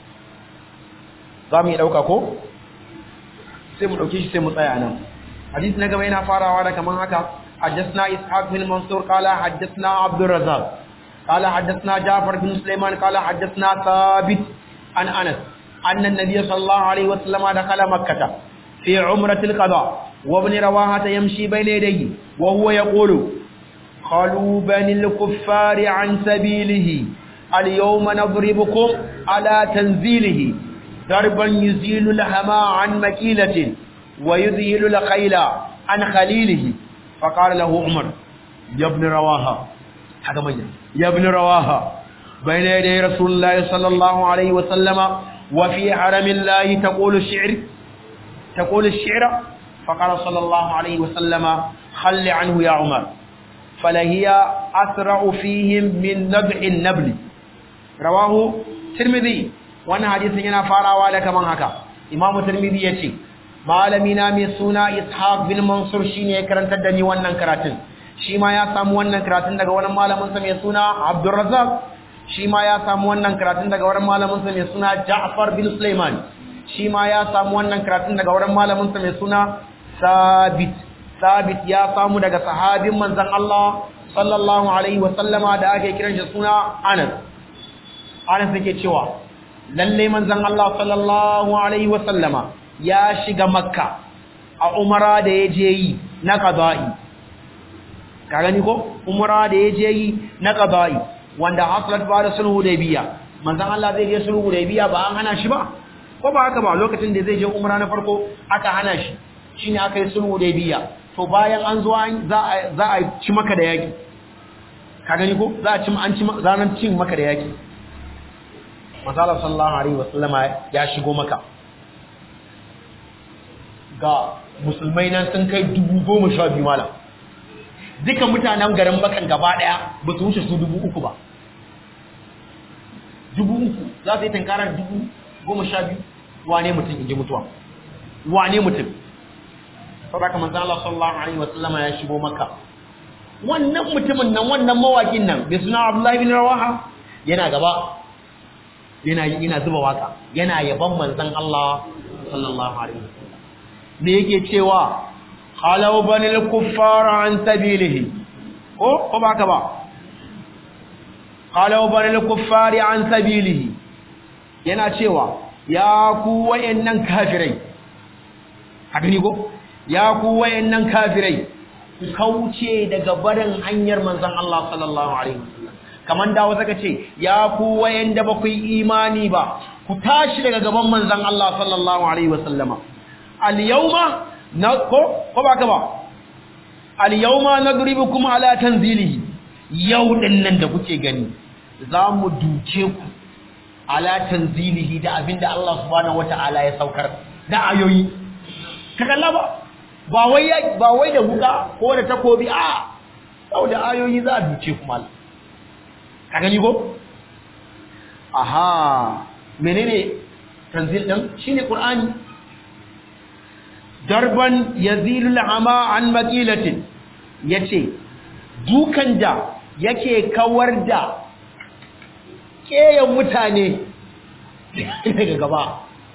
za mu yi ɗauka ko sai mu ɗauki shi sai mu tsaya nan hadis na gaba yana farawa da kaman haka حدثنا إسحاق بن منصور قال حدثنا عبد الرزاق قال حدثنا جعفر بن سليمان قال حدثنا ثابت عن أنس أن النبي صلى الله عليه وسلم دخل مكة في عمرة القضاء وابن رواحة يمشي بين يديه وهو يقول خلوا بني الكفار عن سبيله اليوم نضربكم على تنزيله ضربا يزيل الهما عن مكيلة ويذهل الخيل عن خليله فقال له عمر يا ابن رواها هذا من يا ابن رواها بين يدي رسول الله صلى الله عليه وسلم وفي حرم الله تقول الشعر تقول الشعر فقال صلى الله عليه وسلم خل عنه يا عمر فلهي أسرع فيهم من نبع النبل رواه ترمذي wannan hadisin yana farawa da kaman haka Imam Tirmidhi yace malami na mai suna Ishaq bin Mansur shine ya karantar da ni wannan karatun shi ma ya samu wannan karatun daga wani malamin sa mai suna Abdul Razzaq shi ma ya samu wannan karatun daga wani malamin sa mai suna Ja'far bin Sulaiman shi ma ya samu wannan karatun daga wani malamin sa mai suna Sabit Sabit ya samu daga sahabin manzon Allah sallallahu alaihi wa sallama da ake kiran shi suna Anas Anas yake cewa lalle manzon Allah sallallahu alaihi wasallama ya shiga makka a umara da yaje yi na qada'i ka gani ko umara da yaje yi na qada'i wanda haslat ba da sulhu biya. manzon Allah zai je sulhu biya ba an hana shi ba ko ba haka ba lokacin da zai je umara na farko aka hana shi shine aka yi sulhu biya. to bayan an zo za a za a ci maka da yaki ka gani ko za a ci an ci zanan cin maka da yaki Masala sallallahu Alaihi wasallama ya shigo maka ga musulmai nan sun kai dubu goma sha biyu mala duka mutanen garin bakan gaba daya ba su wuce su dubu uku ba dubu uku za su yi tankarar dubu goma sha biyu wane mutum in ji mutuwa wane mutum sau da kamar zala sallallahu Alaihi wasallama ya shigo maka wannan mutumin nan wannan mawakin nan bai suna abdullahi bin rawaha yana gaba yana yana zuba waka yana yaban manzon Allah sallallahu alaihi wasallam me yake cewa halau banil kuffara an sabilihi ko ko baka ba halau banil kuffari an sabilihi yana cewa ya ku wayannan kafirai haka ne ko ya ku wayannan kafirai ku kauce daga barin hanyar manzon Allah sallallahu alaihi wasallam kaman da wata kace ya ku wayanda ba ku yi imani ba ku tashi daga gaban manzon Allah sallallahu alaihi wasallama al yawma na ko ko ba ka ba al yawma nadribukum ala tanzilihi yau din nan da kuke gani za mu duke ku ala tanzilihi da abinda Allah subhanahu wataala ya saukar da ayoyi ka kalla ba ba wai ba wai da wuka ko da takobi a sau da ayoyi za a duce ku mal ka gani ko aha menene tanzil din shine qur'ani darban yazilul ama an maqilatin yace dukan da yake kawar da keyan mutane daga gaba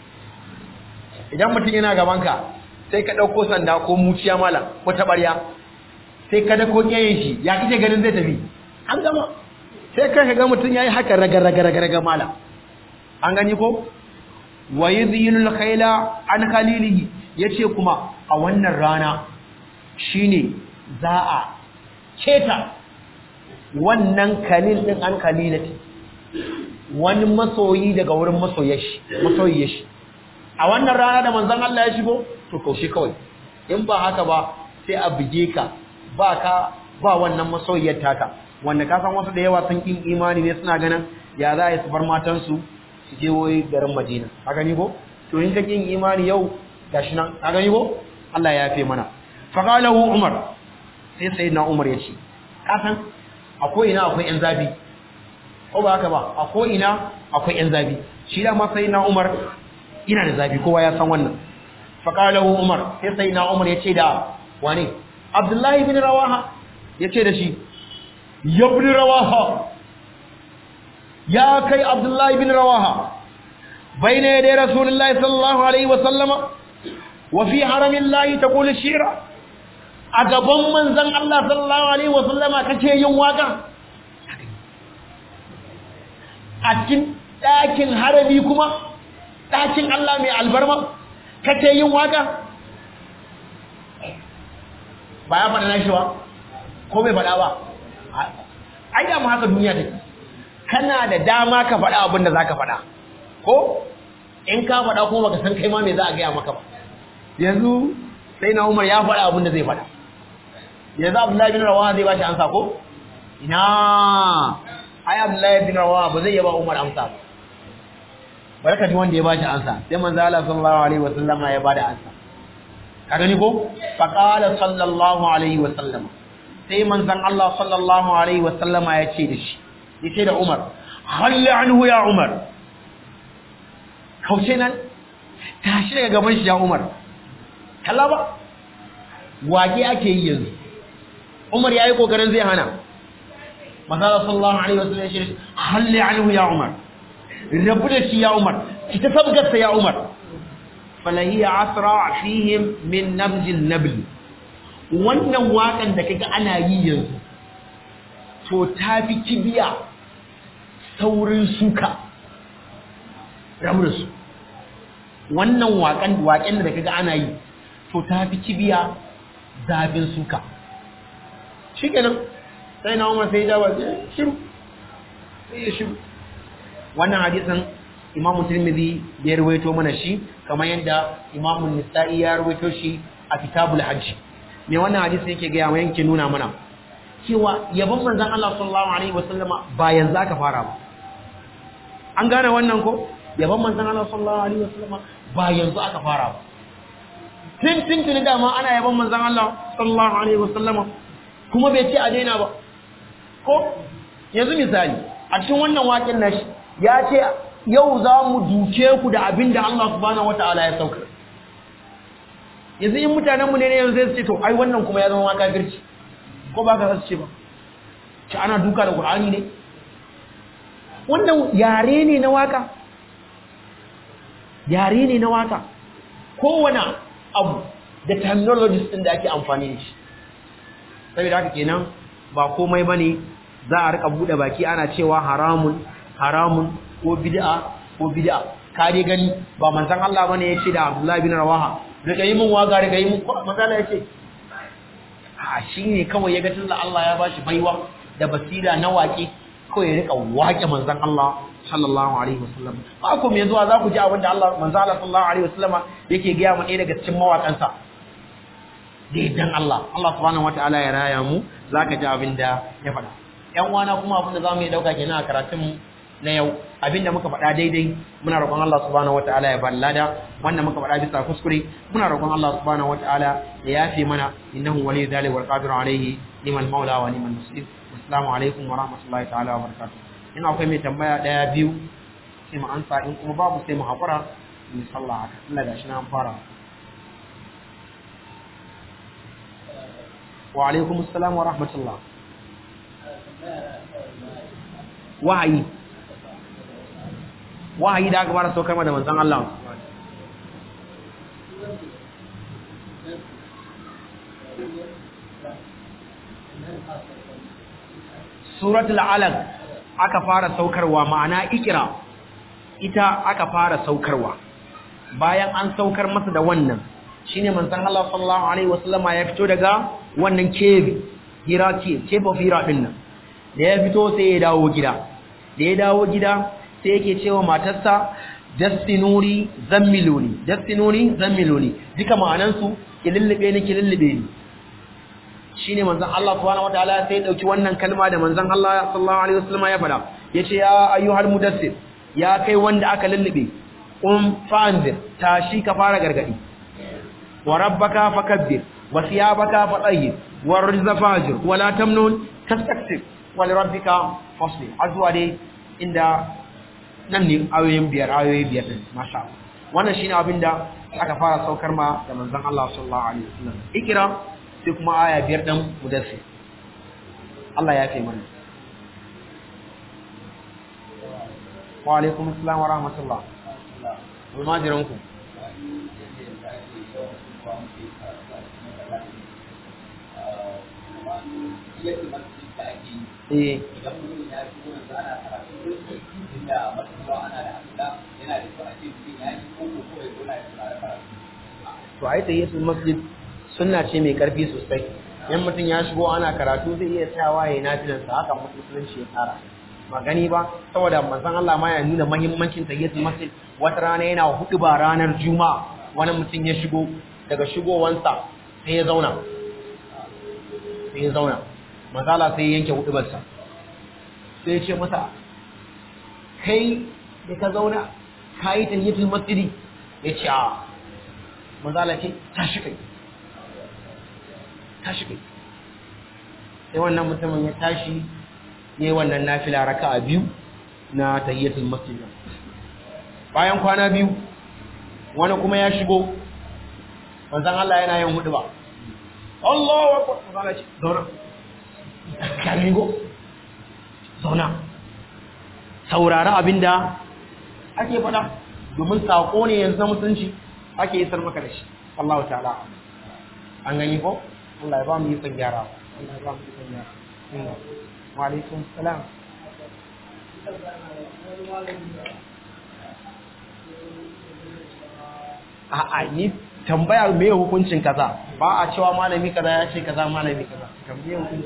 idan mutum yana gaban ka sai ka dauko sanda ko muciya malam ko tabarya sai ka dako kiyayen shi ya kike ganin zai tafi an gama sai ka ga mutum yayi haka raga raga raga raga malam an gani ko wa yudhilul khayla an khalilihi yace kuma a wannan rana shine za a keta wannan kalil din an kalilati wani masoyi daga wurin masoyashi masoyiyashi a wannan rana da manzon Allah ya shigo to kaushe kawai in ba haka ba sai a buge ka ba ka ba wannan masoyiyar taka wanda ka san wasu da yawa sun kin imani ne suna ganin ya za a yi su bar matansu su je wai garin Madina ka gani ko to in ka kin imani yau gashi nan ka gani ko Allah ya yafe mana fa qalahu Umar sai sayyidina Umar ya ce ka san akwai ina akwai yan zabi ko ba haka ba akwai ina akwai yan zabi shi da ma sayyidina Umar ina da zabi kowa ya san wannan fa qalahu Umar sai sayyidina Umar ya ce da wane Abdullahi bin Rawaha ya ce da shi yabni Rawaha ya kai Abdullahi bin Rawaha bayna yaday Rasulullahi sallallahu alaihi wa sallama wa fi haramillahi taqulu shira a gaban manzon Allah sallallahu alaihi wa sallama kace yin waka a cikin ɗakin harami kuma ɗakin Allah mai albarma kace yin waka ba ya faɗa nashi ba ko bai faɗa ba ai da mu haka duniya take kana da dama ka faɗa abin da zaka faɗa ko in ka faɗa kuma baka san kai ma me za a gaya maka ba yanzu sai na Umar ya faɗa abin da zai faɗa yanzu Abdullahi bin Rawaha zai ba shi amsa ko ina ai Abdullahi bin Rawaha ba zai yaba Umar amsa ba barka ji wanda ya ba shi amsa sai manzo Allah sallallahu alaihi wasallam ya bada amsa ka gani ko fa qala sallallahu alaihi wasallam sai manzon Allah sallallahu alaihi wasallama ya ce da shi yace da Umar halli anhu ya Umar kauce nan tashi daga gaban shi ya Umar kalla ba wage ake yi yanzu Umar yayi kokarin zai hana manzon sallallahu alaihi wasallam ya ce halli anhu ya Umar rabu da shi ya Umar ki ta sabgarsa ya Umar falahiya asra fihim min nabjin nabli wannan wakan da kaga ana yi yanzu to tafi kibiya saurin suka ramursu wannan wakan waken da kaga ana yi to tafi kibiya zafin suka shikenan sai na umar sai dawa shiru sai shiru wannan hadisin imamu tirmidhi ya rawaito mana shi kamar yadda imamu nisa'i ya rawaito shi a kitabul hajj me wannan hadisi yake ga yawa yanke nuna mana cewa yabon manzon Allah sallallahu alaihi wasallama ba yanzu aka fara ba an gane wannan ko yabon manzon Allah sallallahu alaihi wasallama ba yanzu aka fara ba tun tun tun dama ana yabon manzon Allah sallallahu alaihi wasallama kuma bai ce a daina ba ko yanzu misali a cikin wannan waƙin nashi ya ce yau za mu duke ku da abin da Allah subhanahu wata'ala ya sauka yanzu in mutanenmu ne yanzu zai ce to ai wannan kuma ya zama waka girci ko ba ka ce ba ci ana duka da Qur'ani ne wannan yare ne na waka yare ne na waka kowane abu da technologies din da ake amfani da shi saboda haka kenan ba komai bane za a rika bude baki ana cewa haramun haramun ko bid'a ko bid'a ka dai gani ba manzon Allah bane yace da Abdullah bin Rawaha daga yi mun waga daga yi mun ko manzon Allah yace a shine kawai yaga tunda Allah ya bashi baiwa da basira na waƙe kawai ya rika waƙe manzon Allah sallallahu alaihi wasallam ba ku me zuwa za ku ji abin da Allah manzon Allah sallallahu alaihi wasallama yake ga mu ɗaya daga cikin mawaƙansa da idan Allah Allah subhanahu wataala ya raya mu zaka ji abin da ya faɗa ƴan uwana kuma abin da zamu yi dauka kenan a karatun mu na yau abinda muka faɗa daidai muna roƙon Allah subhanahu wataala ya bar lada wanda muka faɗa bisa kuskure muna roƙon Allah subhanahu wataala ya yafe mana innahu waliyyu dhalika wal qadiru alayhi liman maula wa liman muslim assalamu alaikum wa rahmatullahi ta'ala wa barakatuh in akwai mai tambaya daya biyu sai mu ansa in kuma babu sai mu haƙura mu sallah haka Allah gashi na an fara wa alaikum assalam wa rahmatullah wahayi wahayi da aka fara saukar da manzon Allah suratul alaq aka fara saukarwa ma'ana ikira ita aka fara saukarwa bayan an saukar masa da wannan shine manzon Allah sallallahu alaihi wasallama ya fito daga wannan cave hira ce cave of hira din nan da ya fito sai ya dawo gida da ya dawo gida sai yake cewa matarsa dastinuri zammiluni dastinuri zammiluni duka ma'anan su ki lullube ni ki lullube ni shine manzon Allah subhanahu wataala sai ya dauki wannan kalma da manzon Allah sallallahu alaihi wasallama ya fada yace ya ayyuhal mudassir ya kai wanda aka lullube um fa'anzir tashi ka fara gargadi wa rabbaka fakabbir wa thiyabaka fatahhir wa rizqa fajir wa la tamnun tastakthir wa li rabbika fasbir azwa dai inda nan ne ayoyin biyar ayoyi biyar din masha Allah wannan shine abinda aka fara saukar ma da manzon Allah sallallahu alaihi wasallam ikra sai kuma aya biyar din mudassir Allah ya kai mana wa alaikum assalam wa rahmatullah almajiranku eh to ai tayyitul masjid sunna ce mai karfi sosai yan mutum ya shigo ana karatu zai iya tsayawa ya nafilan sa haka musulunci ya tsara magani ba saboda manzon Allah ma ya nuna muhimmancin tayyitul masjid wata rana yana hudu ba ranar juma'a wani mutum ya shigo daga shigowansa sai ya zauna sai ya zauna manzala sai ya yanke hudubarsa sai ya ce masa kai da ka zauna ka yi tayyitul masjidi ya ce a manzala ce tashi kai tashi kai sai wannan mutumin ya tashi ne wannan nafila raka a biyu na tayyitul masjid bayan kwana biyu wani kuma ya shigo manzan Allah yana yin hudu ba Allahu akbar manzan ce zauna karigo zauna saurari abinda ake faɗa domin saƙo ne yanzu na mutunci ake isar maka da shi Allah ta'ala an gani ko Allah ya ba mu yi son gyara Allah ya ba mu yi son gyara wa alaikum salam a'a ni tambaya me hukuncin kaza ba a cewa malami kaza ya ce kaza malami kaza tambaye hukunci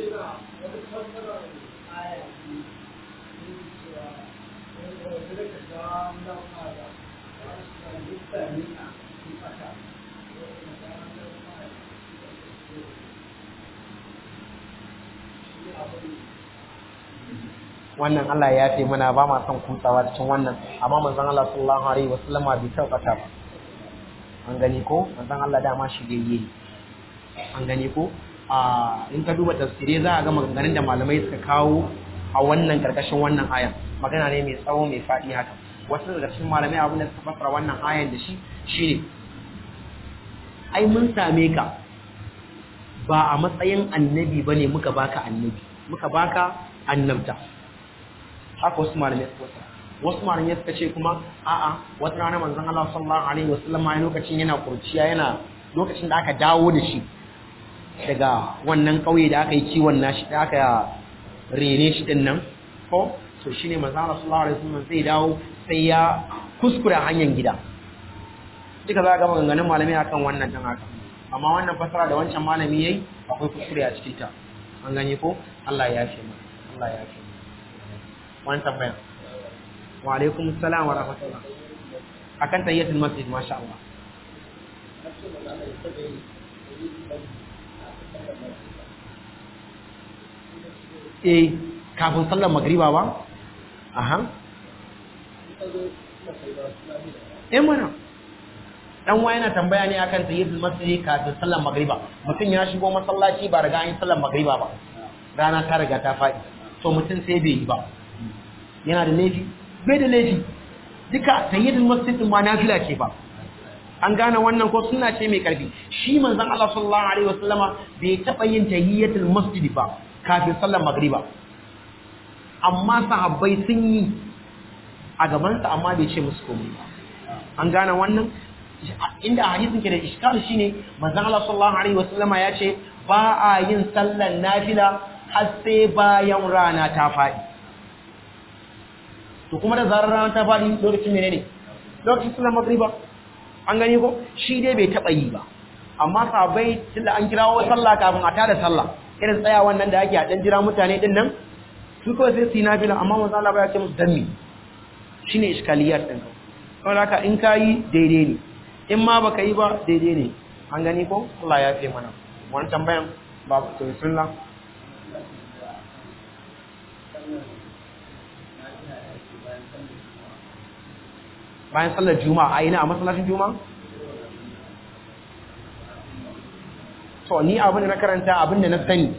wannan Allah ya ce mana ba ma son kutsawa cikin wannan amma manzon Allah sallallahu alaihi wasallama bai tabbata ba an gani ko manzon Allah dama shi gayye an gani ko a in ka duba tafsire za a ga maganganun da malamai suka kawo a wannan karkashin wannan ayan magana ne mai tsawo mai faɗi haka wasu daga cikin malamai abin da suka fassara wannan ayan da shi shine ai mun same ka ba a matsayin annabi bane muka baka annabi muka baka annabta haka wasu malamai suka fassara wasu malamai suka ce kuma a'a wata rana manzon Allah sallallahu alaihi wasallam a lokacin yana kurciya yana lokacin da aka dawo da shi daga wannan kauye da aka yi kiwon nashi da aka rene shi din nan ko to shine manzon Allah sallallahu alaihi wasallam sai dawo sai ya kuskura hanyar gida duka za ga maganganun malamai akan wannan dan haka amma wannan fasara da wancan malami yayi akwai kuskure a cikin ta an gane ko Allah ya yafe mu Allah ya yafe mu wani tambaya wa alaikum assalam wa rahmatullah akan tayyatul masjid masha Allah eh kafin sallar magriba ba aha eh mana dan wa yana tambaya ne akan tayyatul masjid kafin sallar magriba mutum ya shigo masallaci ba riga an yi sallar magriba ba rana ta riga ta faɗi to mutum sai bai yi ba yana da laifi bai da laifi duka tayyitul masjid ma nafila ce ba an gane wannan ko sunna ce mai karfi shi manzon Allah sallallahu alaihi wasallama bai taba yin tayyitul masjid ba kafin sallar magriba amma sahabbai sun yi a gaban sa amma bai ce musu komai ba an gane wannan inda hadisin ke da iskal shine manzon Allah sallallahu alaihi wasallama ya ce ba a yin sallan nafila har sai bayan rana ta faɗi to kuma da zarar rana ta faɗi lokacin menene lokacin sallar magriba an gani ko shi dai bai taɓa yi ba amma sabai tunda an kirawo sallah kafin a tada sallah irin tsaya wannan da ake a dan jira mutane din nan su kawai sai su yi nafila amma manzo Allah ba ya ce musu danni shine iskaliyar din ka saboda haka in ka yi daidai ne in ma baka yi ba daidai ne an gani ko Allah ya fi mana wani tambayan ba to sunna bayan sallar juma'a a ina a masallacin juma'a to ni abin da na karanta abin da na sani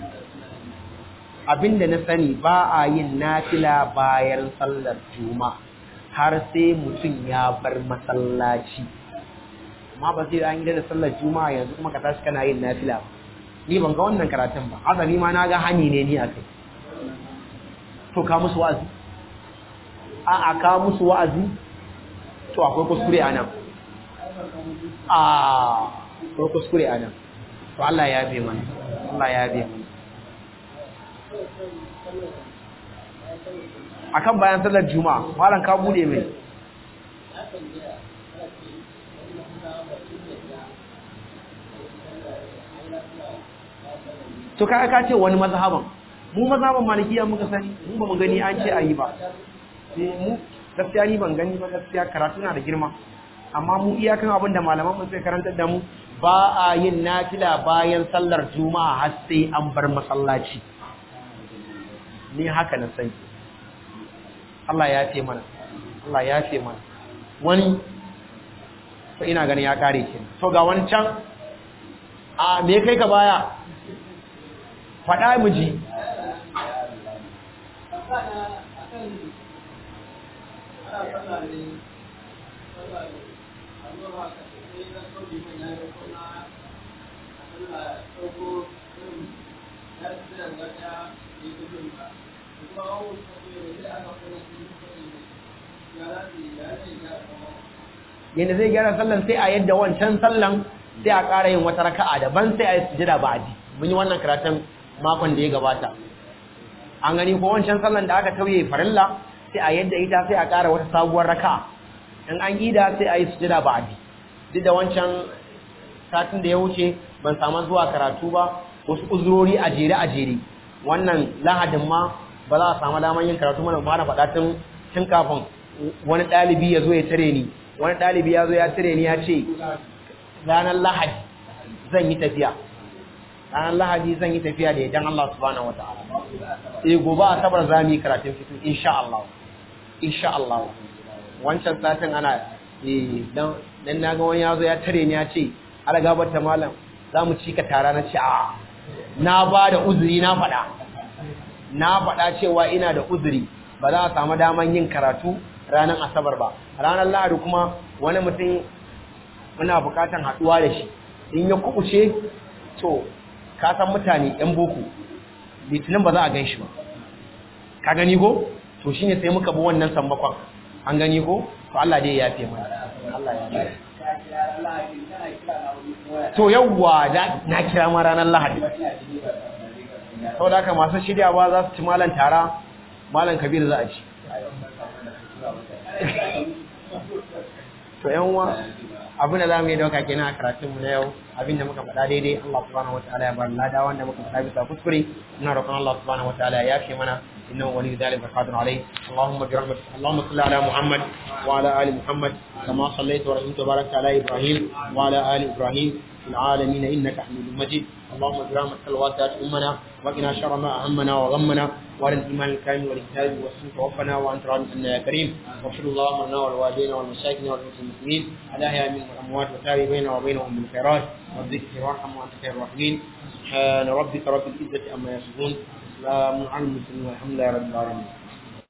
abin da na sani ba a yin nafila bayan sallar juma'a har sai mutum ya bar masallaci amma ba sai an yi da sallar juma'a yanzu kuma ka tashi kana yin nafila ni ban ga wannan karatun ba azali ma na ga hani ne ni a kai to ka musu wa'azi a a ka musu wa'azi to akwai kuskure a nan a akwai kuskure a nan to Allah ya bi mana Allah ya bi mana akan bayan sallar juma'a malam ka bude mai to kai ka ce wani mazhaban mu mazhaban malikiya muka sani mu ba mu gani an ce ayi ba mu gaskiya ni ban gani ba gaskiya karatu na da girma amma mu iyakan abin da malaman mu sai karantar da mu ba a yin nafila bayan sallar juma'a har sai an bar masallaci ni haka na sani Allah ya ce mana Allah ya ce mana wani to ina ganin ya kare ki to ga wani can a me kai ka baya faɗa mu ji yadda zai gyara sallan sai a yadda wancan sallan sai a ƙara yin wata raka'a daban sai a yi sujada ba aji mun yi wannan karatun makon da ya gabata an gani ko wancan sallan da aka tauye farilla sai a yadda ita sai a ƙara wata sabuwar raka'a in an ida sai a yi sujada ba aji duk da wancan satin da ya wuce ban samu zuwa karatu ba wasu uzurori a jere a jere wannan lahadin ma ba za a samu daman yin karatu mana ba na faɗa tun tun kafin wani ɗalibi ya zo ya tare ni wani ɗalibi ya zo ya tare ni ya ce ranar lahadi zan yi tafiya ranar lahadi zan yi tafiya da idan Allah subhanahu wata'ala eh gobe asabar za mu yi karatun fito insha Allah insha Allah wancan satin ana eh dan dan naga wani ya zo ya tare ni ya ce ala gabar ta malam za mu ci ka tara na ce a na ba da uzuri na faɗa na faɗa cewa ina da uzuri ba za a samu daman yin karatu ranar asabar ba ranar lahadi kuma wani mutum muna bukatan haɗuwa da shi in ya kubuce to ka san mutane yan boko litinin ba za a gan shi ba ka gani ko to shine sai muka bi wannan sammakon an gani ko to Allah dai ya yafe mana Allah ya yafe to yawwa na kira ma ranar lahadi saboda haka masu shiryawa za su ci malan tara malan kabir za a ci to yan uwa abin da zamu yi dauka kenan a karatun mu na yau abin da muka faɗa daidai Allah subhanahu wataala ya bar lada wanda muka faɗa bisa kuskure ina roƙon Allah subhanahu wataala ya yafe mana innahu waliyyu dhalika qadirun alayh Allahumma bi rahmatik Allahumma salli ala Muhammad wa ala ali Muhammad kama sallaita wa rahimta barakta ala Ibrahim wa ala ali Ibrahim في العالمين إنك حميد مجيد اللهم برحمتك الواسعة أمنا وقنا شر ما أهمنا وغمنا وعلى الإيمان الكامل والكتاب والسنة توفنا وأنت راض عنا يا كريم واغفر اللهم لنا والوالدين والمشايخين والمسلمين الأحياء منهم والأموات وتابع بيننا وبينهم بالخيرات والذكر وارحم وأنت خير الراحمين سبحان ربك رب العزة عما يصفون سلام على المسلمين والحمد لله رب العالمين